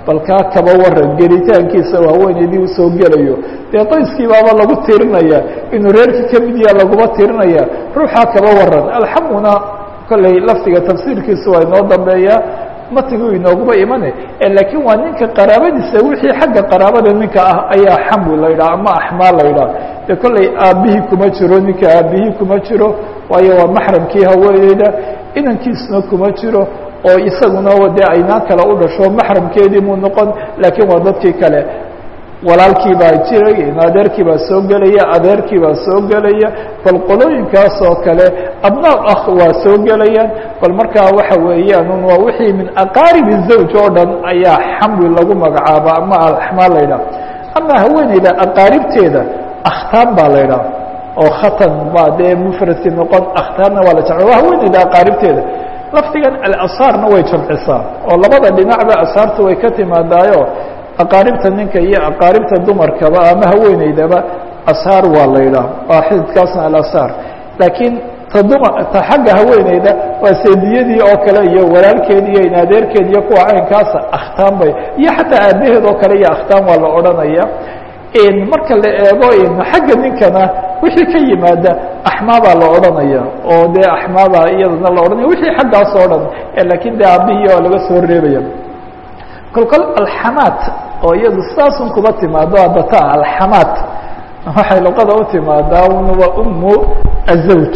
bal kaa kaba waran gelitaankiisa haweeneydii usoo gelayo dee qoyskii baaba lagu tirinaya inuu reerkii ka mid yaha laguma tirinaya ruuxaa kaba waran alxamuna kolley lafdiga tafsiirkiisu waa inoo dambeeya matigu inooguma imane laakiin waa ninka qaraabadiisa wixii xagga qaraabada ninka ah ayaa xamu la yidhaha ama axmaa la yidhaha de kolley aabbihii kuma jiro ninka aabbihii kuma jiro waayo waa maxramkii haweeneyda inankiisuna kuma jiro oo isaguna dee aynaan kale u dhasho maxramkeedii muu noqon laakiin waa dadkii kale walaalkii baa jiray adeerkii baa soo gelaya adeerkii baa soo gelaya bal qolooyinkaas oo kale abnaa akh waa soo gelayaan bal markaa waxa weeyaan un waa wixii min aqaaribi zawj oo dhan ayaa xamli lagu magacaaba ama axmaa la yidhaha ama haweeneyda aqaaribteeda akhtaan baa la yidhaha oo khatan baa dee mufradkii noqon akhtaanna waa la jamci waa haweeneyda aqaaribteeda lafdigan alasaarna way jamcisaa oo labada dhinacba asaarta way ka timaadaayo aqaaribta ninka iyo aqaaribta dumarkaba ama haweeneydaba asaar waa la yidhaah waa xididkaasna alasaar laakiin ta duma ta xagga haweeneyda waa seediyadii oo kale iyo walaalkeed iyo inadeerkeed iyo kuwa caynkaasa akhtaan bay iyo xataa aabaheed oo kale iyo akhtaan waa la odhanaya marka la eego xagga ninkana wixii ka yimaada axmaabaa la odhanaya oo dee axmaabaa iyadana la odhanaya wixii xaggaas oo dhan laakiin dee aabihii oo laga soo reebaya kol kol alxamaat oo iyadu sidaasun kuba timaado adata alxamaat waxay luqada u timaadaa waa umu azawj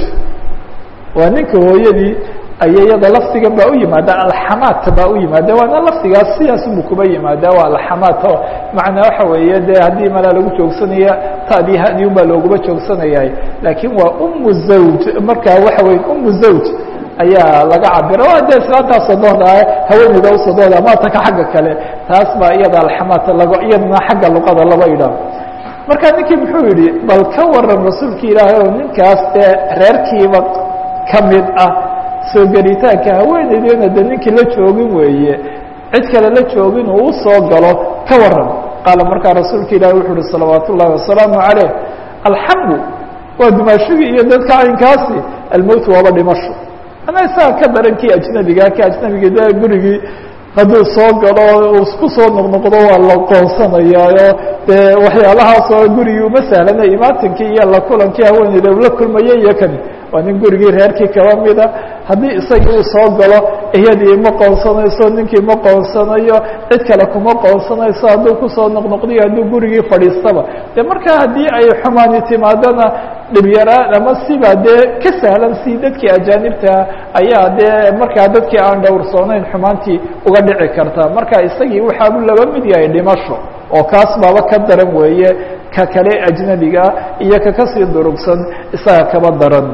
waa ninka hooyadii aya iyada lafdigan baa u yimaada alxamaat baa u yimaada waana lafdigaas sidaasunbu kuba yimaada waa alxamaat oo macnaa waxa weeye dee haddii malaa lagu joogsanaya tadii hadi un baa looguma joogsanayay laakiin waa umu zawj markaa waxa weye umu zawj ayaa laga cabira waa dee islaantaa sodohda ah haweeneyda u sodohda maataka xagga kale taas baa iyada alxamaat lago iyadana xagga luqada laba idhaah marka ninkii muxuu yihi bal ka waran rasuulki ilaahay oo ninkaas dee reerkiiba ka mid ah soo gelitaanka haweeneydeena de ninkii la joogin weeye cid kale la joogin uu usoo galo ka waran qaala markaa rasuulka ilahi wuxuu uhi salawaat ullahi wasalaamu caleyh alxamdu waa dumaashigii iyo dadka caynkaasi almowt waaba dhimasho ana isaga ka daran kii ajnabiga ki ajnabiga de gurigii hadduu soo galo uu ku soo noqnoqdo waa la qoonsanayaayo dee waxyaalahaasoo gurigii uma sahlana imaatinkii iyo la kulankii haweeneyda ula kulmaya iyo kani waa nin gurigii reerkii kaba mida haddii isagii uu soo galo iyadii ma qoonsanayso ninkii ma qoonsanayo cid kale kuma qoonsanayso hadduu kusoo noqnoqdiyo hadduu gurigii fadhiistaba de markaa haddii ay xumaani timaadona dhibyaraan ama siba dee ka sahlan si dadkii ajaanibtaa ayaa dee markaa dadkii aan dhowrsoonayn xumaantii uga dhici karta marka isagii waxaabu laba mid yahay dhimasho oo kaas baaba ka daran weeye ka kale ajnabiga iyo ka kasii durugsan isaga kaba daran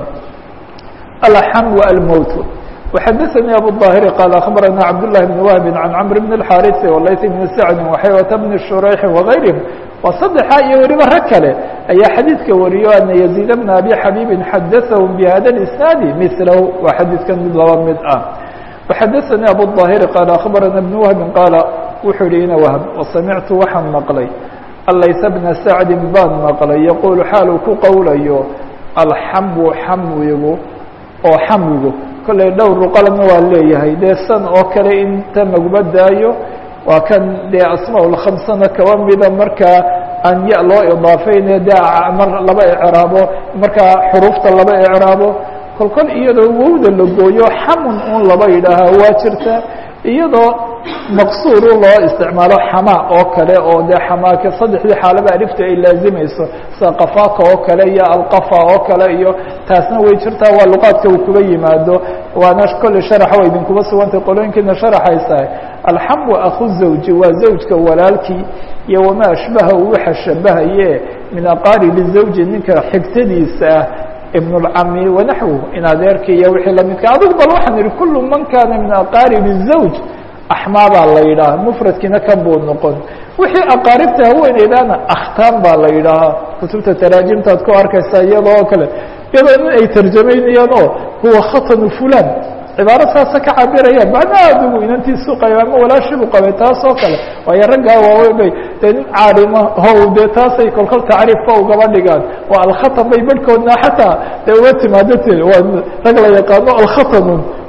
alxam almowt وxadثnي abu الظاhر qال أخبرnا cبد اللh بن وهب عن cمر بن الحاrث وlayث بن سعد وxyوة بن شhريح وغayrهم waa saddexa iyo weliba rag kale ayaa xadiidka wariyo ana يزيد بن أbي xabيب xadaثهم بhada الإسناaد مثlh waa xadiidkan mid laba mid ah وxadثnي abu الظاhر qال أخبرnا بن وهب qاaل wuxuu yihi ina whب وsamictu waxaan maqlay alayث بنa سacdi baan maqlay yqul xaaluu ku qowlayo alxamu xamwigu oo xamwigu kollay dhowr ruqalna waa leeyahay dee san oo kale inta laguma daayo waa kan dee asmaa lkhamsana kaba mida markaa aan ya loo idaafeyne dee mar laba icraabo markaa xuruufta laba icraabo kol kol iyadoo wowda la gooyo xamun un laba yidhaahaa waa jirta iyadoo maqsuuru loo isticmaalo xamaa oo kale oo dee xamaaka saddexdii xaalaba alifta ay laazimayso sida qafaaka oo kale iyo alqafa oo kale iyo taasna way jirtaa waa luqaadka uu kuba yimaado waana kolley sharaxa way idinkuba sugantay qolooyinkiina sharaxaysahay alxamu aku zawji waa zawjka walaalkii iyo wamaa ashbaha waxa shabahaye min aqaaribi zawji ninka xigtadiisa ah ibn اlcami wanaxwu in adeerka iyo wixii lamidka adigu bal waxaan ihi kulu man kana min aqaarib الzawj axmaa baa la yidhaaha mfradkiina kan buu noqon wixii aqaaribta haweeneydana akhtaan baa la yidhaahaa kutubta taraajimtaad ku arkaysaa iyadoo oo kale iyadoo in ay tarjamaynayaan oo huwa khatanu fulan cibaaro saasa ka cabirayaan macnaha adigu inantiisu qabay ama walaashibu qabay taas oo kale waayo raggaa waaweyn bay dee nin caalima how dee taasay kolkol tacriifka ugaba dhigaan waa alkhatan bay barhkoodna xataa dee uga timaado t waa rag la yaqaano alkhatanun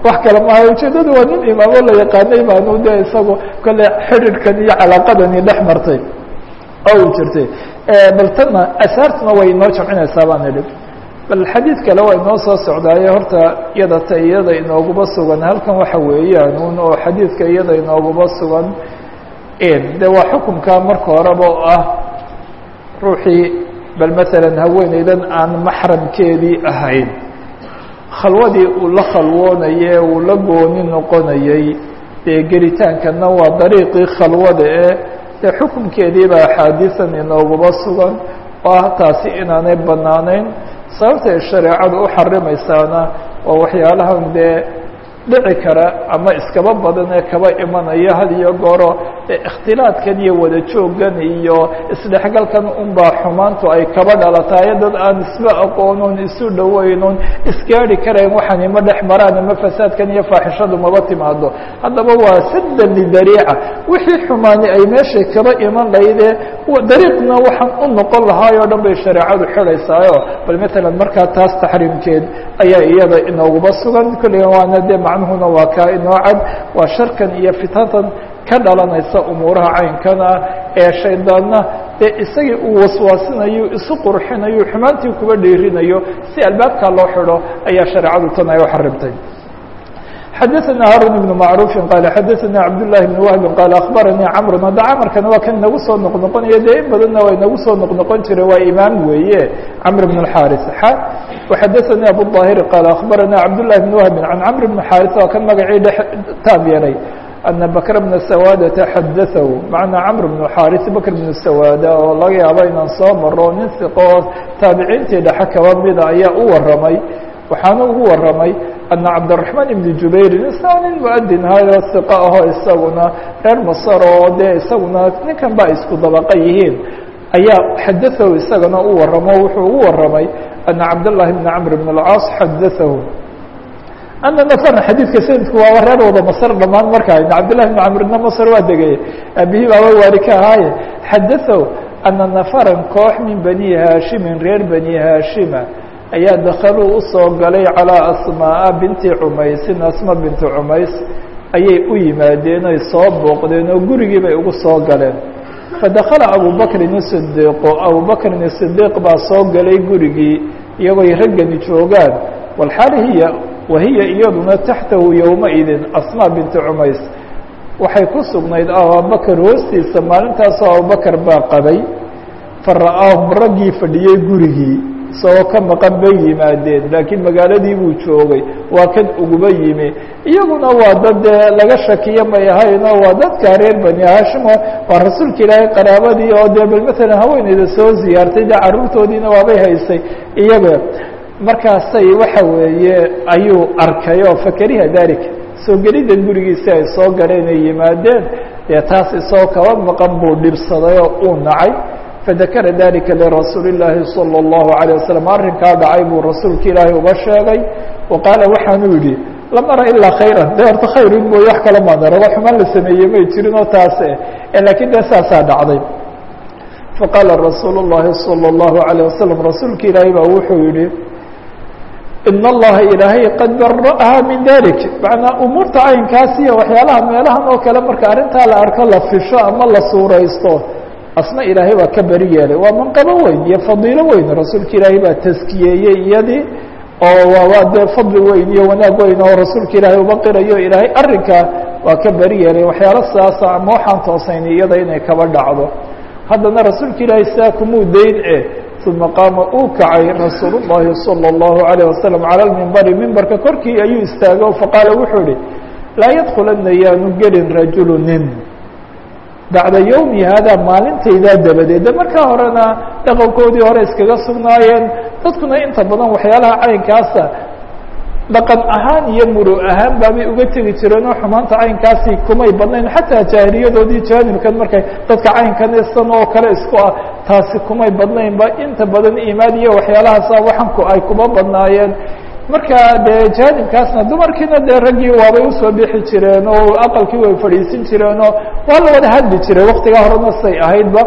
wax kale maaha ujeedadu waa nin imaamo la yaqaanay baanu de isagu kale xidhiirkan iyo calaaqadani dhex martay oo uu jirtay bal tana asaartuna way inoo jamcinaysaa baan idhi bal xadiid kale waa inoo soo socdaaye horta iyada ta iyada inooguba sugan halkan waxa weeyaan un oo xadiidka iyada inooguba sugan de waa xukunka marka horeba oo ah ruuxii bal maalan haweeneydan aan maxramkeedii ahayn khalwadii uu la khalwoonaye uu la gooni noqonayey dee gelitaankana waa dariiqii khalwada ee dee xukunkeedii baa axaadiisan inooguba sugan oo ah taasi inaanay banaanayn sababtay shareecadu u xarimaysaana waa waxyaalahan dee dhici kara ama iskaba badan ee kaba imanaya had iyo gooro ikhtilaadkan iyo wada jooggan iyo isdhexgalkan unbaa xumaantu ay kaba dhalatayo dad aan isba aqoonon isu dhaweynon isgaari karayn waxaan ima dhex maraan ama fasaadkan iyo faaxishadu maba timaado haddaba waa saddan lidariica wixii xumaani ay meeshay kaba iman laydee dariiqna waxaan u noqon lahaay oo dhan bay shareecadu xidhaysaayo bal matalan markaa taas taxriimkeed ayaa iyada inooguba sugan kulliga waana dee macnuhuna waa kaa inoo cad waa sharkan iyo fitantan ka dhalanaysa umuuraha caynkana ee shaydaanna dee isagii uu waswaasinayo isu qurxinayo xumaantii kuba dhiirinayo si albaabkaa loo xidho ayaa shareecadu tan ay u xarimtay xadaثna haarun بن macruufi qaala xadaثna cabdالlahi بn wahbi qaala akhbaranii camru hadda camarkana waa kan nagu soo noqnoqonaya dee in badanna waa inagu soo noqnoqon jira waa imaam weeye camr bn اxaris وxadaثanii abuلظaahiri qaala akhbarana cabdالlahi بn wahbi can camr bn xaris waa kan magacii dhex taab yeelay ana bakr bna sawaadata xadaثahu macnaa camr bn xaris bakr bn sawaada oo laga yaabo inaan soo maro nin siqo oo taabiciintii dhexe kaba mida ayaa u waramay waxaana ugu waramay ana cabdالرaحmaan ibn jubayr isna nin muadin hayo siqa ahoo isaguna reer masar oo dee isaguna ninkan ba isku dabaqa yihiin ayaa xadaثahu isagana u waramo wuxuu ugu waramay ana cabdالlahi bn cmr bn اlcaas xadaثahu ana nafrna xadiidka sanadku waaba reer wada masr dhamaan markaa cabdالlahi bn camrna masr waa degay aabihii baaba waali ka ahaaye xadaثahu ana nafaran koox min bani haashimin reer bani haashima ayaa dakaluu usoo galay calىa asmaaءa binti cumaysin asma binti cumays ayay u yimaadeen oy soo booqdeen oo gurigii bay ugu soo galeen fadakala abubakrin sidiiqo abubakrin sidiiq baa soo galay gurigii iyagoy raggani joogaan walxaal hiya wahiya iyaduna taxtahu yowmaidin asma binti cumays waxay ku sugnayd abubakar hoostiisa maalintaasoo abubakar baa qabay fara'aahum raggii fadhiyey gurigii isagoo ka maqan bay yimaadeen laakiin magaaladii buu joogay waa kan uguba yimi iyaguna waa dad dee laga shakiyo may ahayno waa dadka reer bani hashimo waa rasuulka ilaahay qaraabadii oo dee bal matalan haweeneyda soo ziyaartay dee carruurtoodiina waabay haysay iyaga markaasay waxa weeye ayuu arkay oo fakariha dalika soo gelidda gurigiisi ay soo galeen ay yimaadeen dee taas isagoo kaba maqan buu dhibsaday oo uu nacay fadakara dalika lirasuuli اllaahi salى اllahu عalيه waslm arrinkaa dhacay buu rasuulka ilaahay uga sheegay wa qaala waxaanuu yihi lam ara ilaa khayra de horta khayrun mooye wax kala maan arago xumaan la sameeyey may jirin oo taase lakiin de saasaa dhacday faqaala rasuul الlahi salى اllahu عalيه wasalam rasuulka ilaahay baa wuxuu yihi in allaha ilaahay qad bara'aha min dalik macnaa umuurta caynkaas iyo waxyaalaha meelahan oo kale marka arrintaa la arko la fisho ama la suuraysto asna ilaahay baa ka beri yeelay waa manqabo weyn iyo fadiilo weyn rasuulka ilaahay baa taskiyeeyey iyadii oo waa dee fadli weyn iyo wanaag weyn oo rasuulka ilaahay uba qirayo ilaahay arrinkaa waa ka beri yeelay waxyaalo sidaasa ama waxaan toosayn iyada inay kaba dhacdo haddana rasuulka ilaahay sidaa kumuu dayn e uma qaama uu kacay rasuul الlahi salى الlahu عalيه wasalam calى lmimbari mimbarka korkii ayuu istaagay o faqaala wuxuu ihi laa yadkulana yaanu gelin rajulu nin bacda yowmi hada maalintaydaa dabadeed de markaa horena dhaqankoodii hore iskaga sugnaayeen dadkuna inta badan waxyaalaha caynkaasa dhaqan ahaan iyo muru ahaan baabay uga tegi jireen oo xumaanta caynkaasi kumay badnayn xataa jaahiliyadoodii jaanibkan markay dadka caynkan isan oo kale isku ah taasi kumay badnaynba inta badan iimaan iyo waxyaalahaasa waxanku ay kuma badnaayeen marka dee jaanibkaasna dumarkiina dee raggii waabay usoo bixi jireen oo aqalkii way fadhiisin jireenoo waa la wada hadli jiray waktigaa horena say ahaydba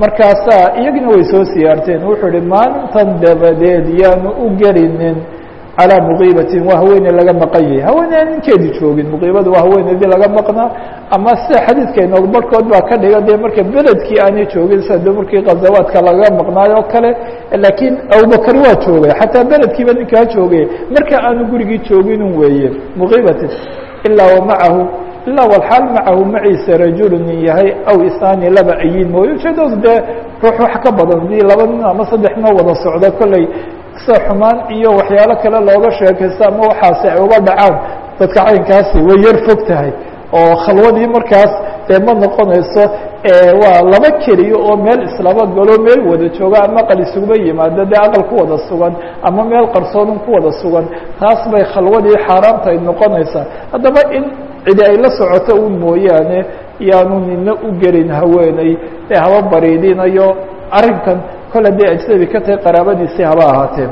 markaasaa iyagina way soo siyaarteen wuxuu ihi maalintan dabadeed yaanu u gelinin calaa muqiibatin waa haweeney laga maqan yahay haweeney aan ninkeedii joogin muqiibada waa haweeneydii laga maqnaa ama sida xadiidka inoogu barhkood baa ka dhiga dee marka beledkii aanay joogin sida de markii khazawaadka laga maqnaayo o kale laakiin abubakar waa joogay xataa beledkiiba ninkaa joogay marka aanu gurigii jooginun weeye muqiibatin ilaa wa macahu ilaa walxaal macahu maciisa rajulu nin yahay aw isaani laba ayin mooye ujeedadu dee ruux wax ka badan hadii laba nin ama saddex noo wada socdo kolley sida xumaan iyo waxyaalo kale looga sheekaysto ama waxaasi ay uga dhacaan dadka caynkaasi way yar fog tahay oo khalwadii markaas dee ma noqonayso waa laba keliya oo meel islaba galo meel wada jooga ama aqal isuguma yimaado dee aqal ku wada sugan ama meel qarsoodun ku wada sugan taas bay khalwadii xaaraamta ay noqonaysaa haddaba in cidi ay la socoto un mooyaane yaanu nina u gelin haweeney ee haba bariidinayo arrinkan kole dee ajnabi ka tahay qaraabadiisii haba ahaatee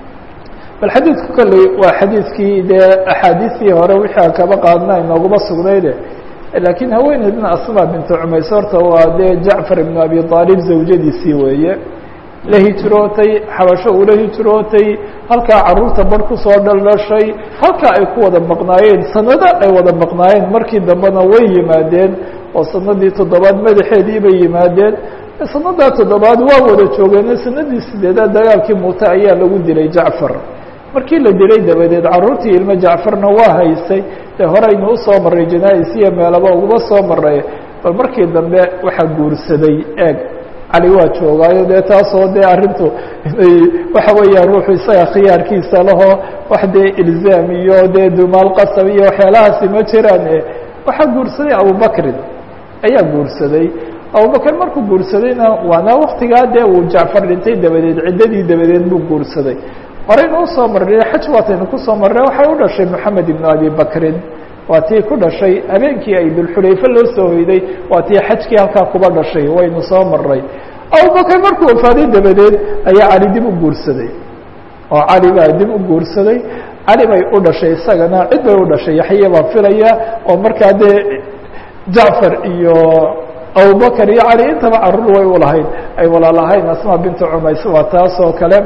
bal xadiidku kolley waa xadiidkii dee axaadiistii hore wixii aan kaba qaadna inooguma sugnayde laakiin haweeneydna asma bintu cumays horta waa dee jacfar ibnu abi aalib zawjadiisii weeye la hijrootay xabasho ula hijrootay halkaa carruurta bar kusoo dhaldhashay halkaa ay ku wada maqnaayeen sanado ay wada maqnaayeen markii dambena way yimaadeen oo sanadii toddobaad madaxeedii bay yimaadeen sanadaa toddobaad waa wada joogeen sanadii sideedaad dagaalkii muute ayaa lagu dilay jacfar markii la dilay dabadeed carruurtii ilmo jacfarna waa haysay dee horeynu usoo maray janaa-isiya meelaba uguma soo maray bal markii dambe waxaa guursaday eeg cali waa joogaayo dee taasoo dee arrintu inay waxa weeyaan ruuxu isaga khiyaarkiisa lahoo wax dee ilzaam iyo dee dumaal qasab iyo waxyaalahaasi ma jiraan waxaa guursaday abubakrin ayaa guursaday abubakr markuu guursadayna waana waktigaa dee uu jacfar dhintay dabadeed ciddadii dabadeed buu guursaday horeynu usoo marnay xaj waataynu kusoo marnay waxay u dhashay moxamed ibnu abi bakrin waa tii ku dhashay habeenkii ay dulxulayfe loo soo hoyday waa tii xajkii halkaa kuba dhashay waynu soo marnay abubakr markuu wafaaday dabadeed ayaa cali dib u guursaday oo cali baa dib u guursaday cali bay u dhashay isagana cid bay u dhashay yaxya baa filaya oo markaa dee jacfar iyo abubakr iyo cali intaba carruur way u lahayd ay walaalahayn asma bintu cumays waa taas oo kale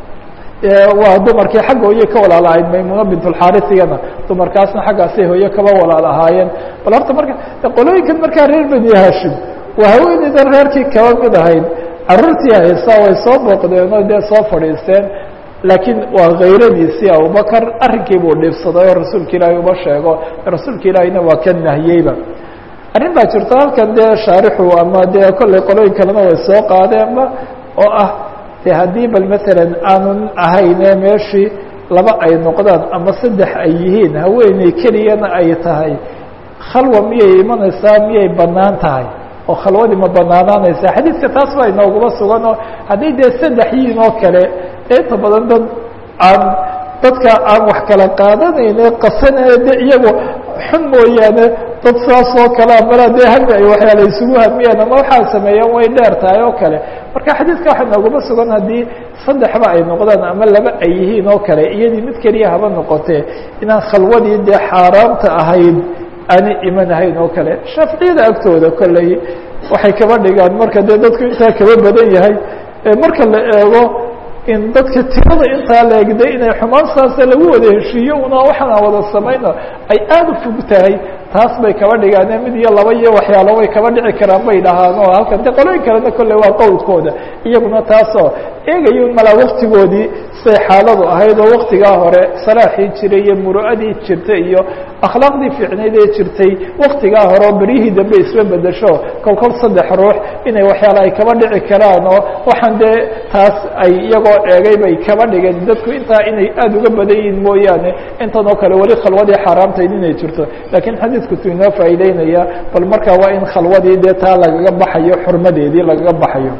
waa dumarkii xagga hooye ka walaalahayd maymuna bintulxaarisigana dumarkaasna xaggaasay hooye kaba walaal ahaayeen bal horta marka qolooyinkan markaa reer beni hashim waa haweeneydan reerkii kaba mid ahayd carruurtii haysaa way soo booqdeen oo dee soo fadhiisteen laakiin waa kayradiisii abubakar arrinkii buu dhiibsaday oo rasuulka ilaahay uma sheego rasuulka ilaahayna waa ka nahiyeyba arrin baa jirto halkan dee shaarixu ama dee kolley qolooyin kalena way soo qaadeenba oo ah de haddii bal matalan aanun ahayne meeshii laba ay noqdaan ama saddex ay yihiin haweeney keliyana ay tahay khalwa miyay imanaysaa miyay bannaan tahay oo khalwadii ma banaanaanaysaa xadiidka taas baa inooguma sugan oo hadday dee saddex yihiin oo kale inta badan dad aan dadka aan wax kala qaadanayne qasanaya de iyagu xun mooyaane dad saas oo kale amala dee hami ay waxyaala isugu hamiyaan ama waxaa sameeyaan way dheer tahay oo kale marka xadiidka waxa nooguma sugan haddii saddexba ay noqdaan ama laba ay yihiin oo kale iyadii mid keliya haba noqotee inaan khalwadii dee xaaraamta ahayd aanay imanahayn oo kale shaaficiyada agtooda kolley waxay kaba dhigaan marka dee dadku intaa kaba badan yahay marka la eego in dadka tirada intaa la egday inay xumaan saasa lagu wada heshiiyo una waxaan aan wada samayno ay aada u fog tahay taas bay kaba dhigaane mid iyo laba iyo waxyaalo way kaba dhici karaan bay dhahaan oo halkan de qolooyin kalena kolley waa qowlkooda iyaguna taasoo eegayo malaa waktigoodii say xaaladu ahayd oo waktigaa hore salaaxii jiray iyo muru'adii jirtay iyo akhlaaqdii fiicnayd ee jirtay waktigaa hore oo beryihii dambe isla bedesho kol kol saddex ruux inay waxyaala ay kaba dhici karaan oo waxaan dee taas ay iyagoo eegay bay kaba dhigeen dadku intaa inay aada uga badan yihiin mooyaane intan oo kale weli khalwadii xaaraamtayd inay jirto lakiin xadiidku tu inoo faa'iideynaya bal marka waa in khalwadii dee taa lagaga baxayo xurmadeedii lagaga baxayo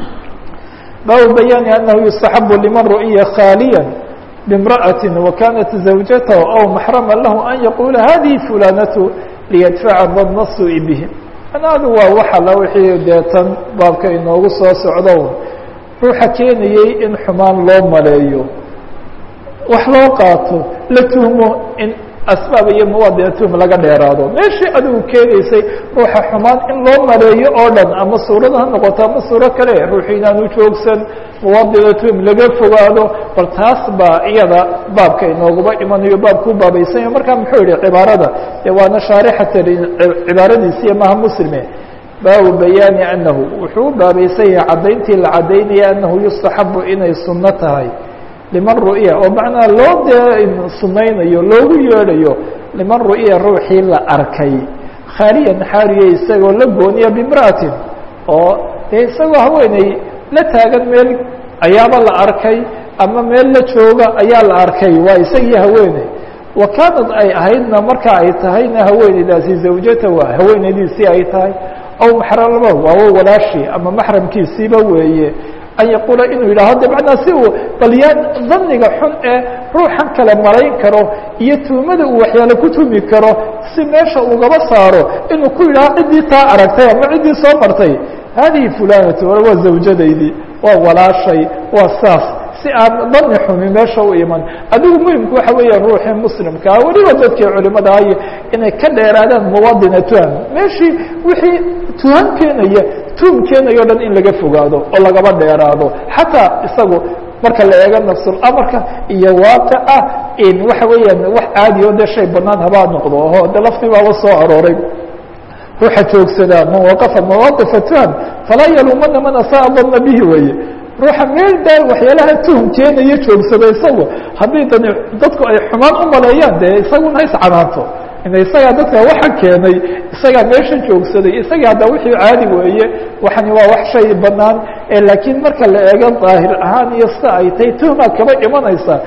baabu bayaani anahu yustaxabu liman ru'iya khaaliya bimra'ati wakanat zawjatahu aw maxrama lahu an yaqula hadihi fulanatu liyadfaca badna suu'i bihi anaadu waa waxala wixii dee tan baabka inoogu soo socdo ruuxa keenayey in xumaan loo maleeyo wax loo qaato la tuhmo in asbaab iyo muwaadinatuhum laga dheeraado meeshii adigu keenaysay ruuxa xumaan in loo mareeyo oo dhan ama suurada ha noqoto ama suuro kale ruuxu inaanu joogsan muwaadinatuhum laga fogaado bal taas baa iyada baabka inooguba imanayo baabkuu baabaysanyo markaa muxuu yihi cibaarada dee waana shaarixata cibaaradiisiiyo maha muslime baabu bayaani anahu wuxuu u baabaysan yahay caddayntii la caddaynaya anahu yustaxabu inay sunno tahay liman ru'ya oo macnaa loo dee sunaynayo loogu yeedhayo liman ru'ya ruuxii la arkay khaaliyan xaariya isagoo la gooniya bimra'atin oo dee isagoo haweeney la taagan meel ayaaba la arkay ama meel la jooga ayaa la arkay waa isagii haweeney wa kaanad ay ahaydna marka ay tahayna haweeneydaasi zawjata waa haweeneydiisii ay tahay aw maxramaba waawo walaashii ama maxramkiisiiba weeye an yaquula inuu yidhaho de macnaa si uu balyaan daniga xun ee ruuxan kale malayn karo iyo tuumada uu waxyaale ku tumi karo si meesha ugaba saaro inuu ku yidhaho ciddii taa aragtay ama ciddii soo martay hadihi fulanatu waa zawjadaydii waa walaashay waa saas si aan dani xumi meesha u iman adigu muhimku waxa weeya ruuxii muslimkaa weliba dadkii culimada ahy inay ka dheeraadaan muwadina tuham meeshii wixii tuham keenaya tuhum keenayo o dhan in laga fogaado oo lagaba dheeraado xataa isagu marka la eego nafsulamarka iyo waaqica in waxa weeyaan wax caadi o de shay banaan habaa noqdo oho de laftii baaba soo arooray ruuxa joogsadaa man waqafa mawaqifa tuham falaa yaluumana man asaa dana bihi weye ruuxa meel daa waxyaalaha tuhum keenaya joogsado isagu haddii dani dadku ay xumaan u maleeyaan dee isaguna hays canaanto ina isagaa dadka waxa keenay isagaa meesha joogsaday isagii hadda wixii caadi weeye waxani waa wax shay banaan laakiin marka la eego daahir ahaan iyo sida ay tahay tuhmaa kaba imanaysa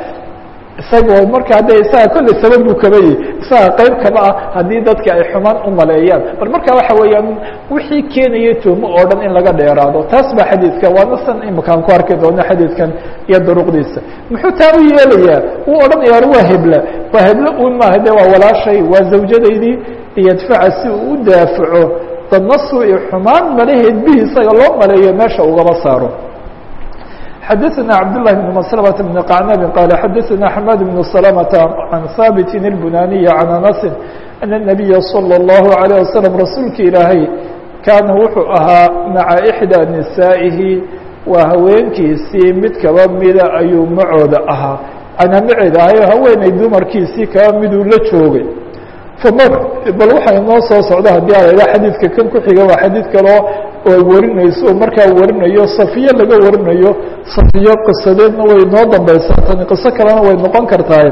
isagoo markaa de isaga kolley sabab buu kaba yihi isaga qayb kaba ah haddii dadka ay xumaan u maleeyaan bal marka waxa weeyaan wixii keenaya tuhmo oo dhan in laga dheeraado taas baa xadiidka waana san imakaan ku arki doono xadiidkan iyo duruqdiisa muxuu taa u yeelayaa uu odhanaya waa hebla waa heblo un maaha de waa walaashay waa zawjadaydii liyadfaca si uu u daafaco dadnasu iyo xumaan malaheed bihi isaga loo maleeyo meesha ugaba saaro xdثna cبدالله بن مسلمة بن قعنب قال xdثna حماد بن سلمة عن ثابت البناني عن أنس أن النبي صلى الله عليه وسلم rasuulka ilaahay kaana wuxuu ahaa maعa إحدى نisaaئihi waa haweenkiisii mid kaba mida ayuu macooda ahaa anaa maceeda ahayo haweeney dumarkiisii kaba miduu la joogay bal waxa inoo soo socda haddii a la xadiidka kan ku xiga waa xadiid kaleo ay warinayso oo markaa warinayo safiye laga warinayo safiyo qisadeedna way noo dambaysaa tani qiso kalena way noqon kartaa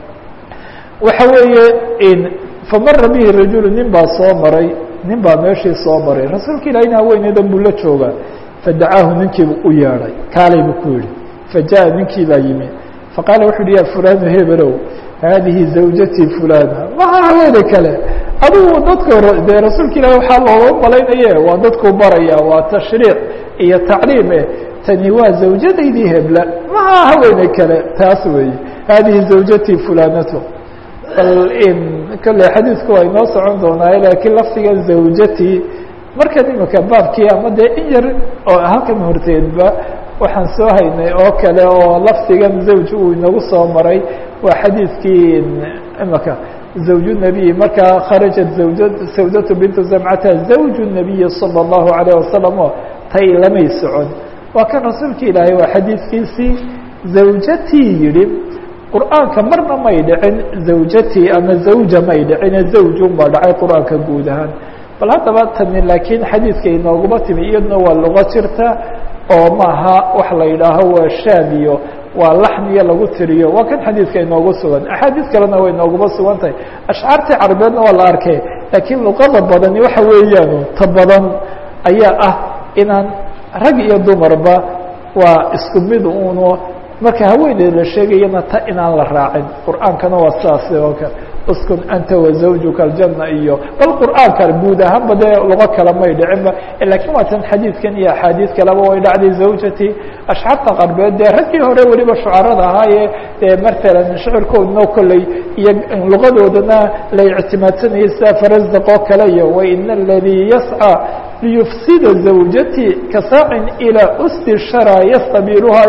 waxa weeye famara bihi rajulu nin baa soo maray nin baa meeshii soo maray rasuulka ilahina haweeneydan buu la joogaa fadacaahu ninkiibu u yeedhay kaalay buu ku yihi fajaءa ninkii baa yimi faqaala wuxu uhi ya fulanu hebelow haadihi zawjatii fulana maha haweene kale adigu dadka dee rasuulka ilahi waxaa looga malaynaye waa dadku baraya waa tashriic iyo tacliim eh tani waa zawjadaydii hebla maha haweene kale taas weeye haadihi zawjatii fulanatu bal in kale xadiidku waa inoo socon doonaaye laakiin lafdiga zawjatii markan imika baabkii ama dee in yar oo halkan horteedba waxaan soo haynay oo kale oo lafdigan zawj uu inagu soo maray waa xadiidkii imika zawj النabiy markaa kharajat zawja sawdatu bintu zamcata zawj الnabiyi salى الlahu عalيه wasalam oo tay lamay socon waa kan rasuulka ilaahay waa xadiidkiisii zawjatii yihi qur'aanka marna may dhicin zawjatii ama zawja may dhicine zawjun baa dhacay qur'aanka guud ahaan bal haddaba tani laakiin xadiidka inooguma timi iyaduna waa luqo jirta oo maaha wax la yidhaaho waa shaadiyo waa laxniyo lagu tiriyo waa kan xadiidka inoogu sugan axaadiis kalena way inooguma sugan tahay ashcaartii carabeedna waa la arkay laakiin luqada badani waxa weeyaan ta badan ayaa ah inaan rag iyo dumarba waa isku mid uno marka haweeneed la sheegayana ta inaan la raacin qur'aankana waa sidaas oo kale uskun anta wazawjuka aljana iyo bal qur'aanka guud ahaanba dee lugo kale may dhicinba lakiin waa tan xadiidkan iyo axaadiis kaleba way dhacday zawjatii ashcaarta qarbeed dee raggii hore weliba shucarada ahaaye dee matalan shicirkoodna kolley iyo lugadoodana la ictimaadsanayay sida farasdaq oo kale iyo waina aladii yascى liyufsida zawjatii kasaacin ilaa usti shara yastabiluhayo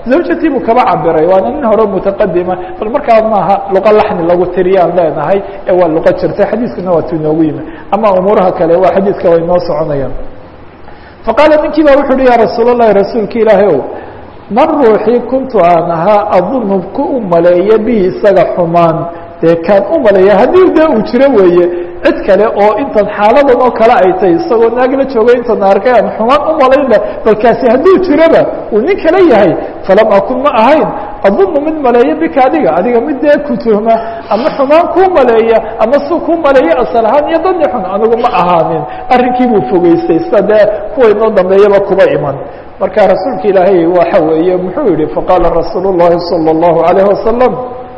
zawjatii buu kaba cabiray waana nin hore mutaqadima bal markaa maaha luqa laxni lagu tiriyaan leenahay ee waa luqa jirta xadiiskuna waa tu inoogu yimi ama umuuraha kale waa xadiiska way noo soconayaan faqaala ninkii ba wuxu uhi ya rasuul اlahi rasuulka ilaahay ow man ruuxii kuntu aan ahaa adunu ku u maleeya bihi isaga xumaan dee kaan u maleeya haddii dee uu jiro weeye cid kale oo intan xaaladan oo kale ay tahay isagoo naag la joogo intan arkay aan xumaan u malayn leh balkaasi hadduu jiroba uu nin kale yahay falam akun ma ahayn adunu mid maleeya bika adiga adiga mid dee ku tuhma ama xumaan kuu maleeya ama si kuu maleeya asal ahaan iyo dani xun anigu ma ahaanin arrinkii buu fogeystay sida dee kuwa inoo dambeeyaba kuba iman marka rasuulka ilaahay waxa weeye muxuu yihi faqaala rasuul الlahi salى الlahu عalayه wasalam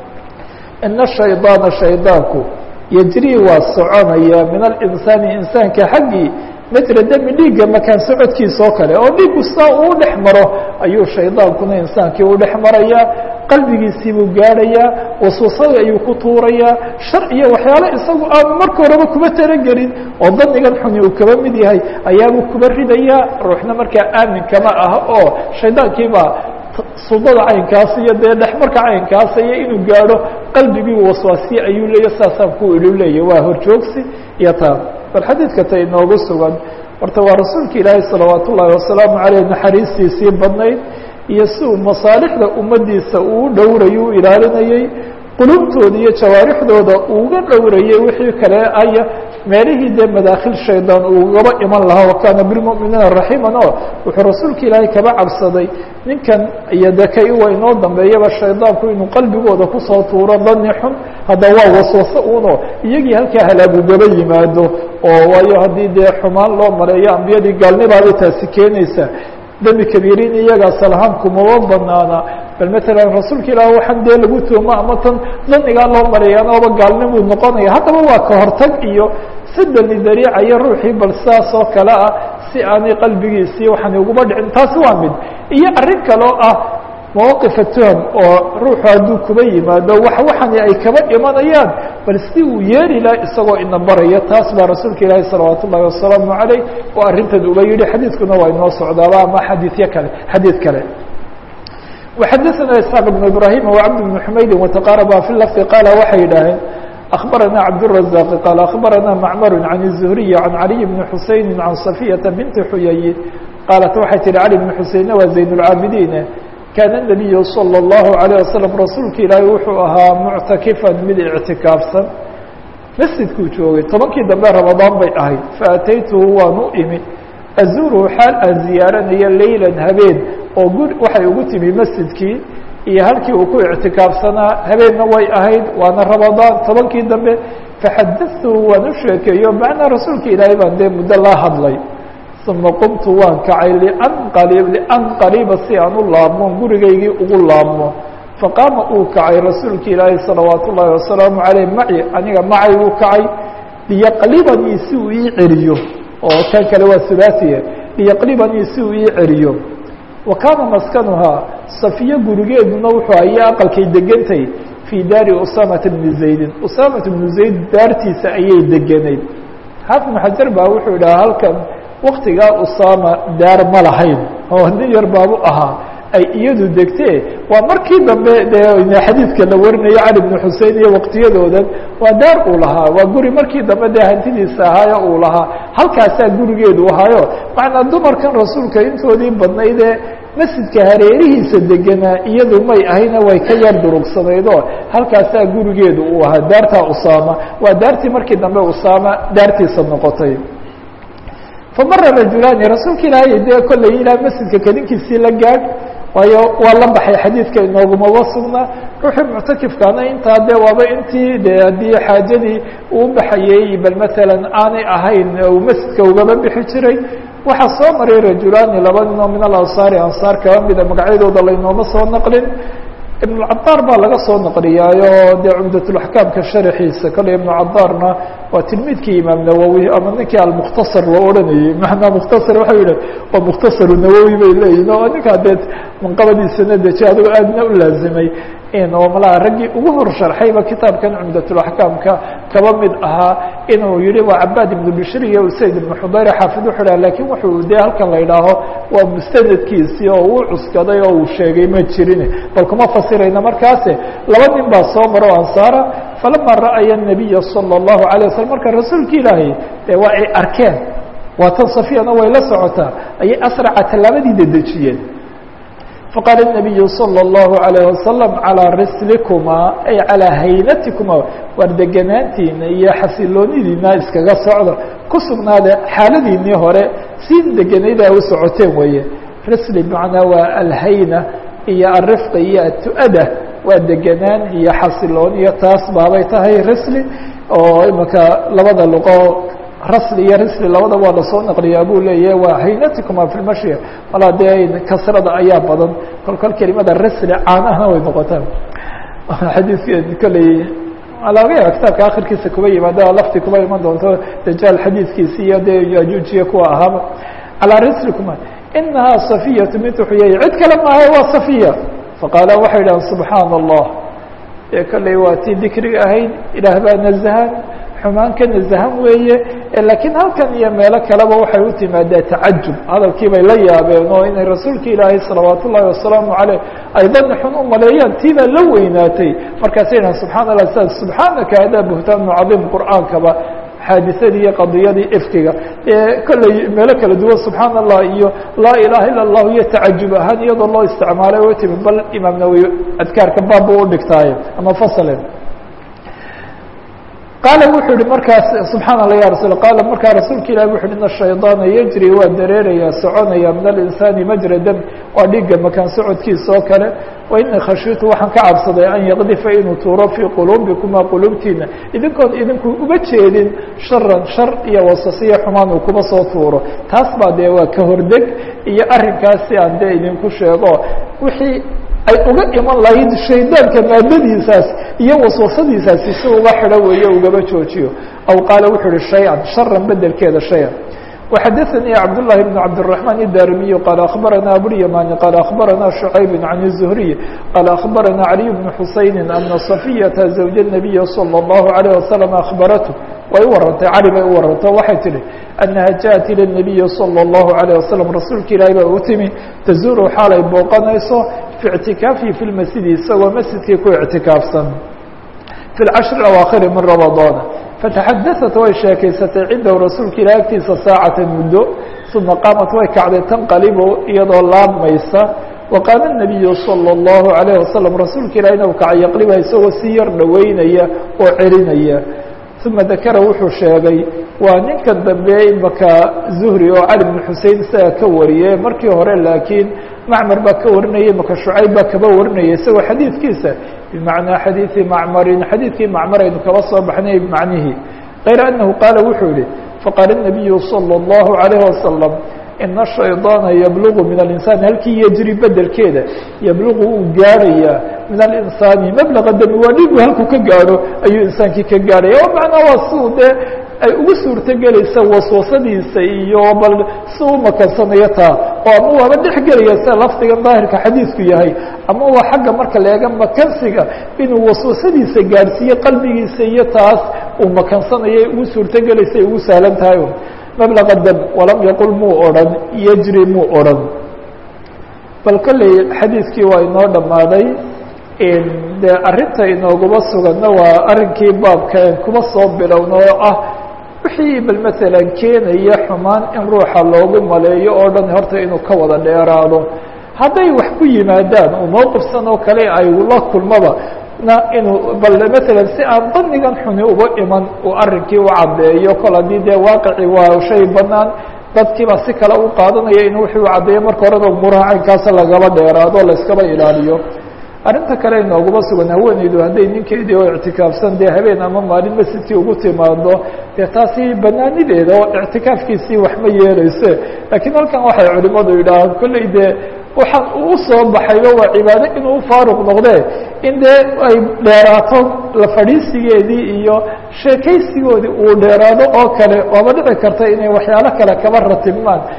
ina shayطaana shaydaanku yejrii waa soconaya min alinsaani insaanka xaggii mejra demi dhiigga makaan socodkiisa oo kale oo dhiiggu saa uu dhex maro ayuu shaydaankuna insaankii u dhex marayaa qalbigiisii buu gaadhayaa wasuusadii ayuu ku tuurayaa shar iyo waxyaalo isagu aanu marka horeba kuba talagelin oo danigan xuni uu kaba mid yahay ayaabuu kuba ridayaa ruuxna markaa aamin kama ah oo shaydaankiibaa sudada caynkaas iyo dee dhexmarka caynkaas iyo inuu gaadho qalbigii waswaasiye ayuu leeya saasaan ku ilu leeya waa horjoogsi iyo taa bal xadiidka ta inoogu sugan horta waa rasuulka ilaahay salawaat ullaahi wasalaamu caleyh naxariistiisii badnayd iyo si uu masaalixda ummaddiisa uu dhowrayay u ilaalinayey qulubtooda iyo jawaarixdooda uga dhowrayay wixii kale aya meelihii dee madaakhil shaydaan ugaba iman lahaa wakaana bilmu'miniina raxiiman oo wuxuu rasuulka ilaahay kaba cabsaday ninkan iyo de ka iwa inoo dambeeyaba shaydaanku inuu qalbigooda kusoo tuuro dani xun hadda waa waswaso uno iyagii halkaa halaagugaba yimaado oo waayo haddii dee xumaan loo maleeyo ambiyadii gaalnibaabay taasi keenaysa demi kabiiriin iyaga asalahaan kumaba banaana bal matalan rasuulka ilaah waxaan dee lagu tuumo ama tan danigaa loo mareeyaan ooba gaalnimuu noqonaya haddaba waa ka hortag iyo sidani dariicayo ruuxii bal sidaas oo kale ah si aanay qalbigiisii waxaan uguba dhicin taasi waa mid iyo arrin kaloo ah mawaqifa tuham oo ruuxu hadduu kuba yimaado wax waxani ay kaba imanayaan bal si uu yeeli laha isagoo ina baraya taas baa rasuulka ilaahi salawaat ullahi wasalaamu caleyh oo arrintan uba yihi xadiidkuna waa inoo socdaaba ama xadiidyo kale xadiid kale وxadثna isحاq بن ibrahim وcبd بن حmaydi وتqاarba في lفظ qاala waxay yidhaaheen أخbarana cabdالرaزاq qال أخbarana mcmr عan الزهriي عan عalي بن xuseين عan صفيةa بنti xuyay qaalat waxay tihi cali بن xuseynna waa زayn الcaabidiin kaana النabiyu slى الlaهu عalيه waslم rasuulka ilaahi wuxuu ahaa muctakifan mid اctikaafsan masjidkuu joogay tobankii dambe ramadaan bay ahayd faataytuhu waan u imi azuruhu xaal aan ziyaaranayo leyla habeen oo guri waxay ugu timi masjidkii iyo halkii uu ku ictikaafsanaa habeenna way ahayd waana ramadaan tobankii dambe faxadatuhu waan u sheekeeyo macnaa rasuulka ilaahay baan dee muddo laa hadlay uma qumtu waan kacay lianqalib lianqaliba si aan u laabmo gurigaygii ugu laabmo faqaama uu kacay rasuulka ilaahay salawaat ullaahi wasalaamu caleyh maci aniga macay uu kacay liyaqlibanii si uu ii celiyo oo kan kale waa hulaasiya liyaqlibanii si uu ii celiyo wa kaana maskanuhaa safiyo gurigeeduna wuxuu aya aqalkay degantay fii daari usaamata bni zaydin usaamata bnu zayd daartiisa ayay deganayd xaafid ibnu xajar baa wuxuu idhaha halkan waktigaa usaama daar ma lahayn oo nin yar baabu ahaa ay iyadu degtee waa markii dambe dee xadiidka la warinayo cali bnu xusein iyo waqtiyadoodan waa daar uu lahaa waa guri markii dambe dee hantidiisa ahaayo uu lahaa halkaasaa gurigeedu ahaayo macnaa dumarkan rasuulka intoodii badnaydee masjidka hareerihiisa deganaa iyadu may ahayna way ka yar durugsanaydoo halkaasaa gurigeedu uu ahaa daartaa usaama waa daartii markii dambe usaama daartiisa noqotay famara rajulaani rasuulka ilaahay dee kollay ilaa masjidka kadinkiisii la gaadh waayo waa la baxay xadiidka inoogumaba sugnaa ruuxii muctakifkaana intaa dee waaba intii de haddii xaajadii uu baxayey bal matalan aanay ahayn uu masjidka ugaba bixi jiray waxaa soo maray rajulaani laba ninoo min alansaari ansaar kaba mida magacyadooda laynooma soo naqlin ibnucadaar baa laga soo naqliyaayo dee cumdatulaxkaamka sharaxiisa kale ibnu cadaarna waa tilmiidkii imaam nawowi ama ninkii almukhtasar loo odhanayey macnaa mukhtasar waxau yihi waa mukhtasaru nawowi bay leeyihin oo ninkaa dee manqabadiisana deji adigoo aadna u laazimay inuu malaa raggii ugu hor sharxayba kitaabkan cumdatulaxkaamka kaba mid ahaa inuu yihi waa cabaad ibnu bishir iyo usayd ibnu xudayr xaafid wuxuu dhaha lakin wuxuu dee halkan la idhaaho waa mustanadkiisii oo uu cuskaday oo uu sheegay ma jirin bal kuma fasirayna markaase laba nin baa soo maro ansaara falama ra'aya الnabiya salى الlahu عalيه waslm marka rasuulka ilaahay dee waa ay arkeen waa tan safiyana way la socotaa ayay asraca tallaabadii dedejiyeen faqaala الnabiyu salى الlahu عalيه wasalam calىa rislikuma ay calىa haynatikuma waar deganaantiina iyo xasiloonidiina iskaga socda ku sugnaada xaaladiinii hore si deganayda u socoteen weeye risli bmacnaa waa alhayna iyo alrifqa iyo atu-ada waa deganaan iyo xasiloon iyo taas baabay tahay risli oo imanka labada luqo rasli iyo risli labada waa lasoo naqliyaa buu leeyahay waa haynatikuma fi lmashya malaa dee kasrada ayaa badan kol kol kelimada risli caanahna way noqotaan xadiidka kolley laga yaaba kitaabka akhirkiisa kuba yimaada lafti kuba iman doonto dajaal xadiidkiisi iyo dee yajuujiya kuwa ahaaba calaa rislikuma inahaa safiyatu bintu xuyay cid kale maahay waa safiya faqaala waxay idhahan subxaana allah ee kolley waa tii dikriga ahayd ilaah baa nazahan xumaan ka nazahan weeye laakiin halkan iyo meelo kaleba waxay u timaadaa tacajub hadalkii bay la yaabeen oo inay rasuulka ilaahay salawaat ullahi wasalaamu caleyh ay dani xun u maleeyaan tii baa la weynaatay markaasay dhahan subxana allah sa subxaanaka hadaa buhtaanu cadiim qur'aankaba xaadisadii iyo qadiyadii ifkiga kolley meelo kala duwan subxaana allah iyo laa ilaha ila اllahu iyo tacajub ahaan iyadoo loo isticmaalay o timi bal imaam nawowi adkaarka baabbu u dhigtaaye ama fasale qaala wuxuu yihi markaas subxaana allah ya rasul qaala markaa rasuulka ilahi wuxu uhi ina shaydaana yajri waa dareeraya soconaya min alinsaani majra dam waa dhiigga makaan socodkiisa oo kale wa ini khashiitu waxaan ka cabsaday an yaqdifa inuu tuuro fii quluubikuma quluubtiina idinkoon idinku uga jeedin sharan shar iyo wasasiyo xumaan uu kuma soo tuuro taas baa dee waa ka hordeg iyo arrinkaasi aan dee idinku sheego wixii ay uga iman lahayd shaydaanka maadadiisaas iyo waswasadiisaasi si uga xidho weeye ugaba joojiyo aw qaala wuxuu uhi shay-an sharan bedelkeeda shay-an وxadثnي cبداللh بن cبدالرحمن الdاrمي qال أخبرnا أبواليماني qال أخبرnا شعيب عن الزهري qال أخبرnا علي بن حuسين أن صفية زوج النبي صلى الله عليه وسلم أخبرته way u warantay cali bay u warantay waxay tihi أنها jaءت ilى النبي صلى الله عليه وسلم rasuulka ilaahi ba u timi تزuru xaalay booqanayso في اعtikاaفi في المسجد isagoo masjidkii ku اعtikaafsan في الcشhر الأواkhر min رمضان فتxadaثat way sheekaysatay cindahu rasuulka ilah agtiisa saacata muddo uma qaamat way kacday tanqalibu iyadoo laabmaysa waqaama الnabiyu salى الlahu عalayه wasalam rasuulka ilahina u kacay yaqliba isagoo si yar dhoweynaya oo celinaya uma dakara wuxuu sheegay waa ninkan dambe imaka zuhri oo cali bn xusein isaga ka wariyey markii hore laakiin macmar baa ka warinaya imaka shucayb baa kaba warinaya isagoo xadiidkiisa bimacnaa xadiidi macmarin xadiidkii macmar aynu kaba soo baxnay macnihii kayra anahu qaala wuxuu yihi faqaala الnabiyu salى الlahu عalayه wasalam ina shayطaana yablugu min alinsaan halkii yejri bedelkeeda yablugu uu gaarhayaa min alinsaani mablaga dami waa dhigu halkuu ka gaadho ayuu insaankii ka gaadhaya o macnaa waa siu dee ay ugu suurto gelaysa waswasadiisa iyo bal si u makansanayo taa oo ama waaba dhex gelaya sida lafdigan daahirka xadiidku yahay ama waa xagga marka leega makansiga inuu waswasadiisa gaadhsiiyo qalbigiisa iyo taas uu makansanayo ugu suurto gelaysa ay ugu sahlan tahay mablaga dam walam yaqul muu odhan yejri muu odhan bal kolley xadiidkii waa inoo dhammaaday dee arrinta inooguma suganna waa arrinkii baabka kuma soo bilowna oo ah wixii bal maalan keenaya xumaan in ruuxa loogu maleeyo oo dhan horta inuu ka wada dheeraado hadday wax ku yimaadaan oo mowqifsan oo kale ay la kulmaba na inuu bal maalan si aan danigan xuni uga iman uu arrinkii u caddeeyo kol haddii dee waaqici waa shay banaan dadkiiba si kale u qaadanaya in wixii u caddeeyo marka horeba umuuraha caynkaasa lagaba dheeraado o layskaba ilaaliyo arrinta kale inooguma sugan haweeneydu hadday ninkeedii oo ictikaafsan dee habeen ama maalin masjidkii ugu timaado dee taasi banaanideeda oo ictikaafkiisii wax ma yeeleyse laakiin halkan waxay culimadu yidhaahaan kolley dee waxaan uu soo baxayba waa cibaado inuu faaruq noqdee in dee ay dheeraato la fadhiisigeedii iyo sheekaysigoodii uu dheeraado oo kale waaba dhici karta inay waxyaalo kale kaba ratibmaan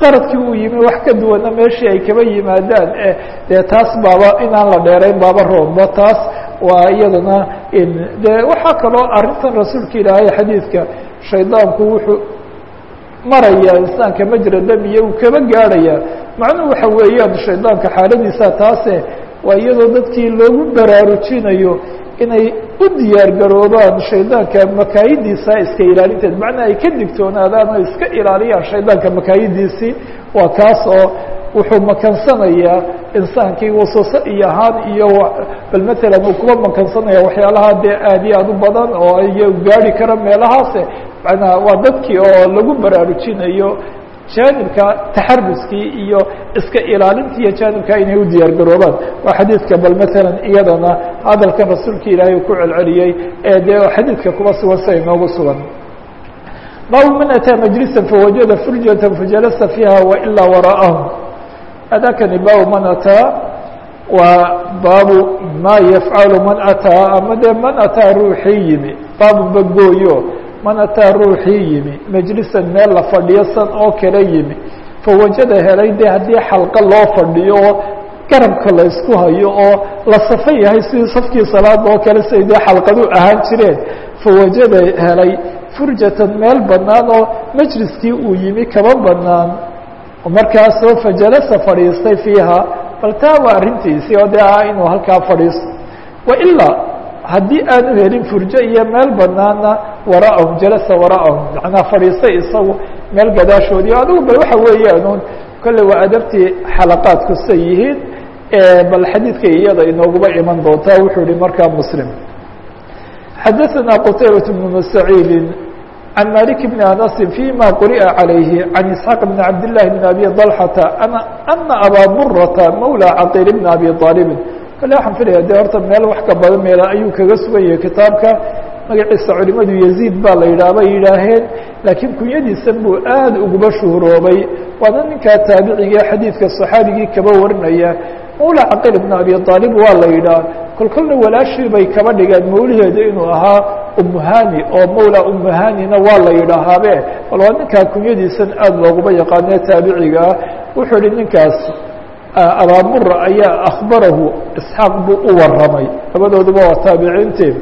qaradkii uu yimi wax ka duwana meeshii ay kaba yimaadaan dee taas baaba inaan la dheerayn baaba roonba taas waa iyadana de waxaa kaloo arrintan rasuulka ilaahay xadiidka shaydaanku wuxuu maraya insaanka majra damiya uu kaba gaadhaya macnuhu waxa weeyaan shaydaanka xaaladiisa taase waa iyadoo dadkii loogu baraarujinayo inay u diyaar garoobaan shaydaanka makaayidiisa iska ilaalinteed macnaa ay ka digtoonaadaan oo iska ilaaliyaan shaydaanka makaayidiisii waa kaas oo wuxuu makansanayaa insaankii waswase iyo ahaan iyo bal matalan uu kuba makansanaya waxyaalaha dee aad iyo aad u badan oo ay gaari kara meelahaase manaa waa dadkii oo lagu baraarujinayo jaanibka taxaruskii iyo iska ilaalintii iyo jaanibka inay u diyaar garoobaan waa xadiidka bal matalan iyadana hadalkan rasuulka ilaahay uu ku celceliyey ee dee xadiidka kuba sugan sida inoogu sugan baabu man ataa majlisa fawajada furjata fajalasa fiiha wailaa wara'ahu adakani baabu man ataa waa baabu ma yafcalu man ataa ama dee man ataa ruuxii yimi baabu bagooyo man ataa ruuxii yimi majlisan meel la fadhiyo san oo kale yimi fawajada helay dee haddii xalqa loo fadhiyo oo garabka la isku hayo oo la safan yahay sidii safkii salaada oo kale siay dee xalqadu ahaan jireen fawajada helay furjatan meel bannaan oo majliskii uu yimi kaba bannaan markaasoo fajalasa fadhiistay fiiha bal taa waa arrintiisii oo dee ah inuu halkaa fadhiisto wailaa haddii aanu helin furjo iyo meel banaana wara'ahum jalasa wara'ahum macnaa fadhiistay isagu meel gadaashoodii adigu bal waxa weeyaan kolley waa adabtii xalaqaadku say yihiin bal xadiidka iyada inooguba iman doontaa wuxuu yihi markaa muslim xadaثna qtaybaة بن سacيidi عan malik بn anasi فيma quri'a عalayhi عan isxaaq بn cabd لlahi بn abi طalxata ana abaa murata mawlى caqiil bn abi طaalibin kale waxaan filaya de horta meel wax ka badan meel ayuu kaga sugan yahay kitaabka magaciisa culimadu yaziid baa la yidhaah bay yidhaaheen laakiin kunyadiisan buu aad uguba shuhuroobay waana ninkaa taabiciga xadiidka صaxaabigii kaba warinaya mawla caqiil bn abi aalib waa la yidhaah kol kolna walaashii bay kaba dhigeen mawlaheeda inuu ahaa umuhani oo mawla umuhanina waa la yidhaahaabe bal waa ninkaa kunyadiisan aad looguma yaqaane taabiciga ah wuxuu yihi ninkaas abaamura ayaa akhbarahu isxaaq buu u waramay labadooduba waa taabiciintii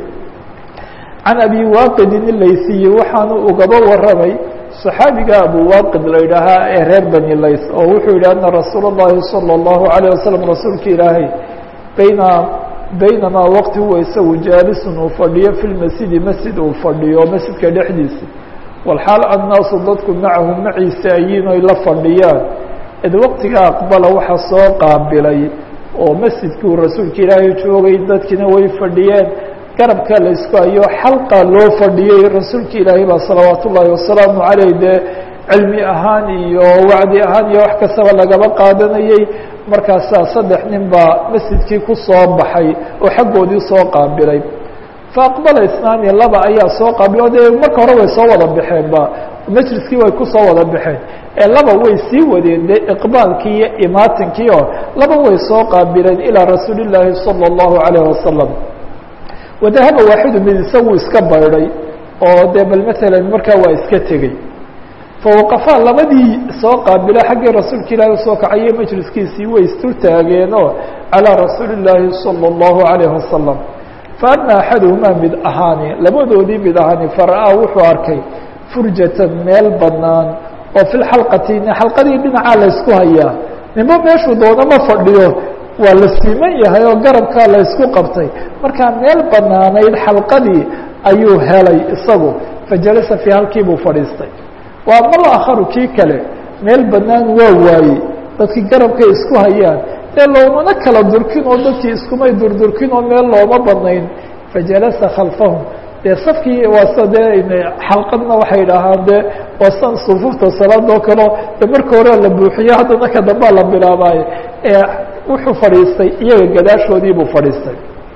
can abi waaqidin ilaysiyi waxaanu ugaba waramay صaxaabiga abu waaqid la yidhaahaa ee reer bani lays oo wuxuu yihi ana rasuul الlahi salى الlahu عalيه wasalam rasuulka ilaahay bayna baynamaa waqti huwa isagu jaalisun uu fadhiyo fi lmasjidi masjid uu fadhiyo masjidka dhexdiisa walxaal annaasu dadku macahu maciisa ayiin oy la fadhiyaan id waqtiga aqbala waxa soo qaabilay oo masjidkii uu rasuulka ilaahay joogay dadkiina way fadhiyeen garabka la isku hayo xalqa loo fadhiyey rasuulka ilaahay baa salawaat ullaahi wasalaamu caleyh dee cilmi ahaan iyo wacdi ahaan iyo wax kastaba lagaba qaadanayey markaasaa saddex nin baa masjidkii ku soo baxay oo xaggoodii soo qaabilay fa aqbala isnaani laba ayaa soo qaabilay o dee marka hore way soo wada baxeenba majliskii way ku soo wada baxeen ee laba way sii wadeen dee iqbaalkii iyo imaatinkii oo laba way soo qaabileen ilaa rasuuli illaahi sala allahu calayh wasalam wadahaba waaxidu mid isagu iska baydhay oo dee bal matalan markaa waa iska tegey fawaqafaa labadii soo qaabila xaggii rasuulka ilaahi usoo kacaye majliskiisii way isdul taageenoo calىa rasuuli illaahi salى اllahu عalayh wasalam faama axaduhumaa mid ahaani labadoodii mid ahaani fara'aa wuxuu arkay furjatan meel banaan oo fi lxalqati xalqadii dhinacaa la ysku hayaa ninba meeshuu doono ma fadhiyo waa la siiman yahay oo garabkaa la ysku qabtay markaa meel banaanayd xalqadii ayuu helay isagu fajalasa fii halkii buu fadhiistay waa mal akharu kii kale meel banaan waa waayey dadkii garabkay isku hayaan dee loomana kala durkin oo dadkii iskumay durdurkin oo meel looma banayn fajalasa khalfahum dee safkii waase dee xalqadna waxay dhahaan dee waasan sufuufta salaadoo kaleo de marka hore la buuxiyo haddana ka dambaa la bilaabaayo ee wuxuu fadhiistay iyaga gadaashoodii buu fadhiistay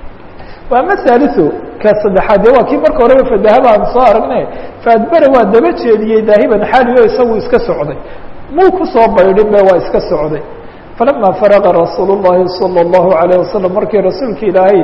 ama haaliu ka saddexaad de waa kii marka horeba fadahaba aan soo aragne faadbere waa daba jeediyey daahiban xaaliyo isagu iska socday muu kusoo baydhin be waa iska socday falama faraqa rasuul الlahi salى الlahu عalيه wasalam markii rasuulka ilaahay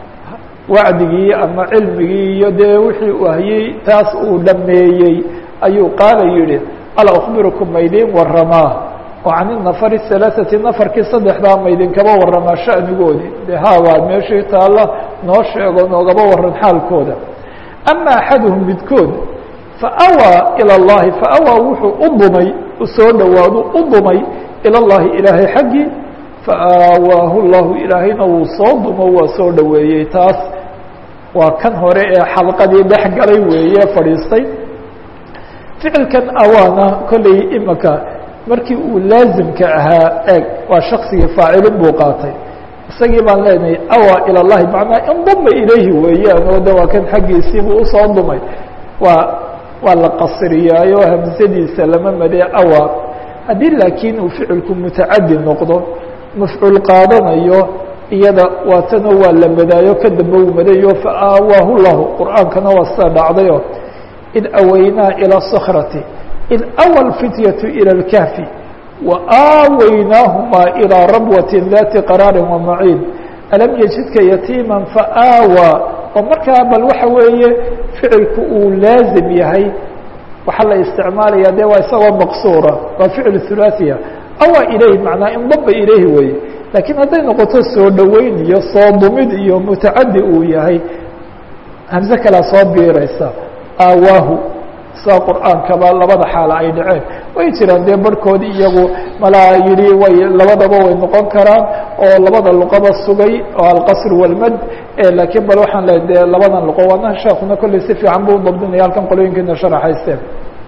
wacdigii ama cilmigii iyo dee wixii uu hayey taas uu dhameeyey ayuu qaala yihi alaa أkbirukum maydin waramaa oo can inafar halaaثati nafarkii saddexdaa ma idinkaba warramaa shanigoodii de hawaad meeshii taalla noo sheego noogaba waran xaalkooda ama axaduhum midkood faawaa ilى اllahi faawaa wuxuu u dumay usoo dhowaadu u dumay ilى اllahi ilaahay xaggii faawaahu llahu ilaahayna wuu soo dumo waa soo dhoweeyey taas waa kan hore ee xalqadii dhex galay weeye fadhiistay ficilkan awaana kolley imaka markii uu laazimka ahaa eeg waa shaksigii faacilin buu qaatay isagii baan leenahay awaa ilى اllahi macnaa induma ilayhi weeyaan oo de waa kan xaggiisiibuu usoo dumay waa waa la qasriyaayo hamsadiisa lama madee awaa haddii laakiin uu ficilku mutacadi noqdo mafcuul qaadanayo iyada waatana waa la madaayo ka dambe uu madayo faawaahu lahu qur'aankana waa sida dhacdayo id awaynaa ilى sakrati id awa lfityatu ilى اlkahfi waaawaynaahumaa ilىa rabwati dati qaraari wamaciin alam yajidka yatiima faawaa oo markaa bal waxa weeye ficilku uu laazim yahay waxaa la isticmaalaya de waa isagoo maqsuura waa ficil hulaaثiya awa ilayhi macnaa indaba ilayhi weye laakiin hadday noqoto soo dhoweyn iyo soo dumid iyo mutacadi uu yahay hamse kalea soo biiraysa aawaahu saa qur'aankaba labada xaala ay dhaceen way jiraan dee barhkoodi iyagu malaa yihi way labadaba way noqon karaan oo labada luqaba sugay oo alqasr walmad laakiin bal waxaan le de labadan luqo waana sheekuna kolley si fiican buu udabdinaya halkan qolooyinkiina sharaxaysteen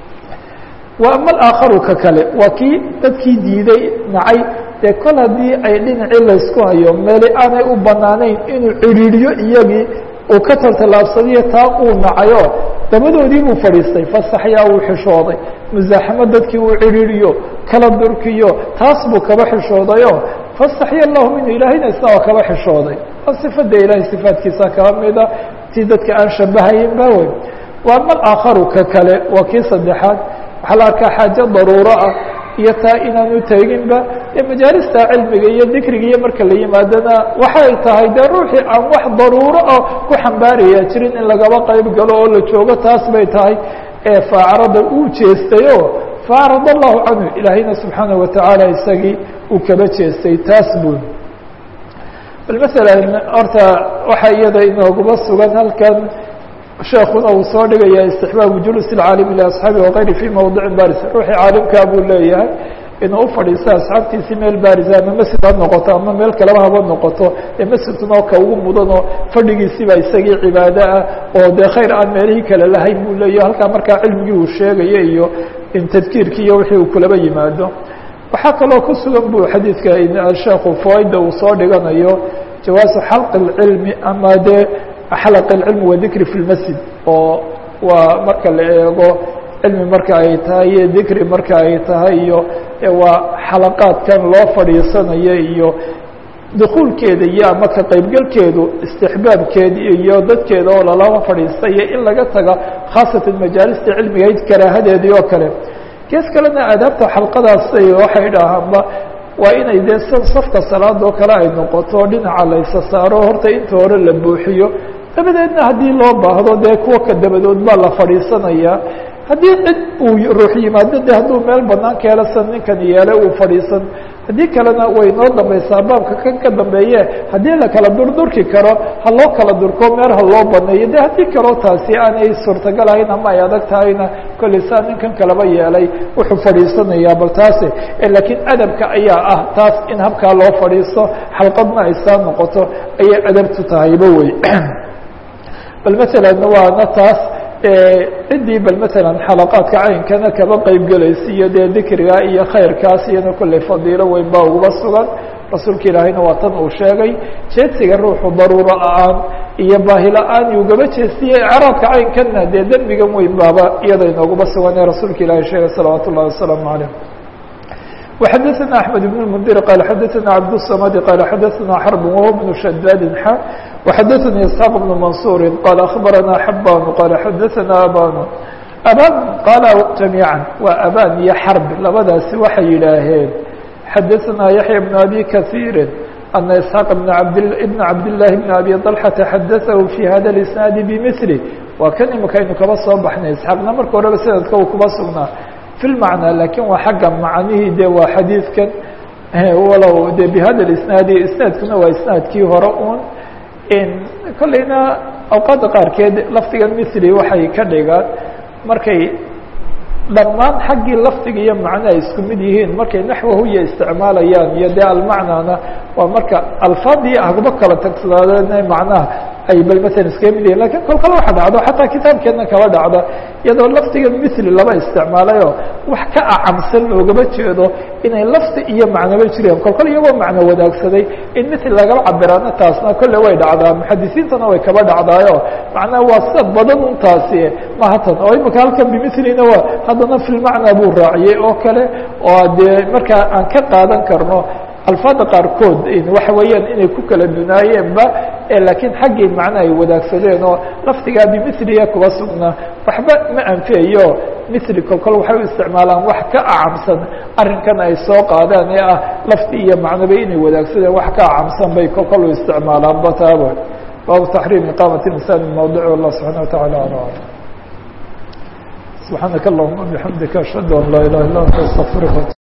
wa ama alaakharu ka kale waa kii dadkii diiday nacay dee kol haddii ay dhinacii laysku hayo meeli aanay u banaanayn inuu cidhiidhiyo iyagii uu ka taltallaabsadiyo taa uu nacayo dabadoodii buu fadhiistay fasaxyaa uu xishooday musaaxamo dadkii uu cidhiidhiyo kala durkiyo taas buu kaba xishoodayo fasaxya allahu minhu ilaahayna isna waa kaba xishooday waa sifada ilaahay sifaadkiisa kaba mida tii dadka aan shabahayin ba wey wa ama alaakharu ka kale waa kii saddexaad waxaa la arkaa xaajo daruuro ah iyo taa inaanu teginba ee majaalista cilmiga iyo dikriga iyo marka la yimaadana waxay tahay dee ruuxii aan wax daruuro ah ku xambaaraya jirin in lagaba qayb galo oo la joogo taas bay tahay ee faacrada uu jeestayo faacrad allahu canhu ilaahayna subxaanaه watacaala isagii uu kaba jeestay taas bun bal masalan horta waxaa iyada inooguma sugan halkan sheekuna uu soo dhigaya istixbaabu julus اcaalimi liasxaabi wakayri fi mawdicin baris ruuxii caalimkaa buu leeyahay inuu ufadhiisto asxaabtiisii meel baarisa ama masjid ha noqoto ama meel kaleba haba noqoto ee masjidkuna ka ugu mudanoo fadhigiisiiba isagii cibaado ah oo dee khayr aan meelihii kale lahayn buu leeyahy halkaa markaa cilmigii uu sheegayo iyo in tadkiirkii iyo wixii uu kulaba yimaado waxaa kaloo ku sugan bu xadiidka sheekhu fawayda uu soo dhiganayo jawaasu xalqi اcilmi ama dee xalq اcilmi wadikri fi lmasjid oo waa marka la eego cilmi marka ay tahay iyo dikri marka ay tahay iyo waa xalaqaadkan loo fadhiisanayo iyo dukuulkeeda iyo ama ka qaybgelkeedu istixbaabkeeda iyo dadkeeda oo lalama fadhiista iyo in laga taga khaasatan majaalista cilmigayd karaahadeedii oo kale gees kalena aadaabta xalqadaas waxay dhahaanba waa inay dee safka salaadoo kale ay noqoto dhinaca laysa saaro horta inta hore la buuxiyo dabadeedna haddii loo baahdo dee kuwa ka dabadood baa la fadhiisanayaa haddii cid uu ruux yimaado de hadduu meel banaan ka helo san ninkan yeelay uu fadhiisan haddii kalena way noo dambaysaa baabka kan ka dambeeye haddii la kala durdurki karo ha loo kala durko meel ha loo baneeyo de haddii kaloo taasi aanay suurtagal ahayn ama ay adag tahayna kolley saa ninkan kalaba yeelay wuxuu fadhiisanayaa bal taasi laakiin adabka ayaa ah taas in habkaa loo fadhiisto xalqadna ay saa noqoto ayay adabtu tahayba wey bal masalan waana taas ciddii bal masalan xalaqaadka caynkana kaba qeyb gelaysa iyo dee dikriga iyo khayrkaas iyana kolley fadiilo weyn baa uguba sugan rasuulka ilaahayna waa tan uu sheegay jeedsiga ruuxu daruuro la-aan iyo baahi la-aan ugaba jeestiye icraadka caynkana dee dembigan weyn baaba iyada inooguba sugan ee rasuulka ilaahay sheegay salawaat ullahi wasalaamu calayh وxadثna أحمد بن المنdir qال xadثna عبدالصمد qال xadثna xرب وهو بن شداد ح وxadثnي اسحاq بن منصور qال أخبرنا حبان qال xadثna abاn abاn qاl جaميعا waa abاn iyo xرب labadaasi waxay yidhaaheen xadثna يحيى بن أbي كثير أن اسحاq بن cabdاللahi بن أbي طلحة xadثه في hada الاسناaد بmثله waa kan imika aynu kaba soo baxnay isحاaqna marka horeba snadka uu kuba sugnaa fi lmacnaa lakin waa xagga macnihii de waa xadiidkan walow de bihada isnaadi isnaadkuna waa isnaadkii hore un kolleyna awqaadda qaarkeed lafdigan mithli waxay ka dhigaan markay dhammaan xaggii lafdiga iyo macnaha isku mid yihiin markay naxwahuya isticmaalayaan iyo dee almacnana waa marka alfaadii hagba kala tagsanaadeen macnaha ay bal matalan iskaga mid yihin lakin kol kale waxa dhacdo xataa kitaabkeedna kaba dhacda iyadoo lafdiga mithli laba isticmaalayo wax ka acamsan loogama jeedo inay lafdi iyo macnoba jireen kol kol iyagoo macno wadaagsaday in mithli lagaba cabiraana taasna kolle way dhacdaa muxadisiintana way kaba dhacdaayo macnaha waa sida badan un taasi mahatan oo imika halkan bimilina waa haddana filmacnaa buu raaciyey oo kale oo dee markaa aan ka qaadan karno alfaada qaarkood waxa weeyaan inay ku kala dunaayeenba laakiin xaggii macno ay wadaagsadeen oo lafdigaa bimiliga kuba sugnaa waxba ma anfiyayo mili kol kol waxay u isticmaalaan wax ka acamsan arrinkan ay soo qaadaan ee ah lafdi iyo macnoba inay wadaagsadeen wax ka acamsan bay kol kol u isticmaalaan bataaba baabu taxriim iqaamati insaan mawdic wallah subxana wataعala ala subxaanaka allahuma bixamdika ashhadu an laa ilaha illa anta astaqfiruka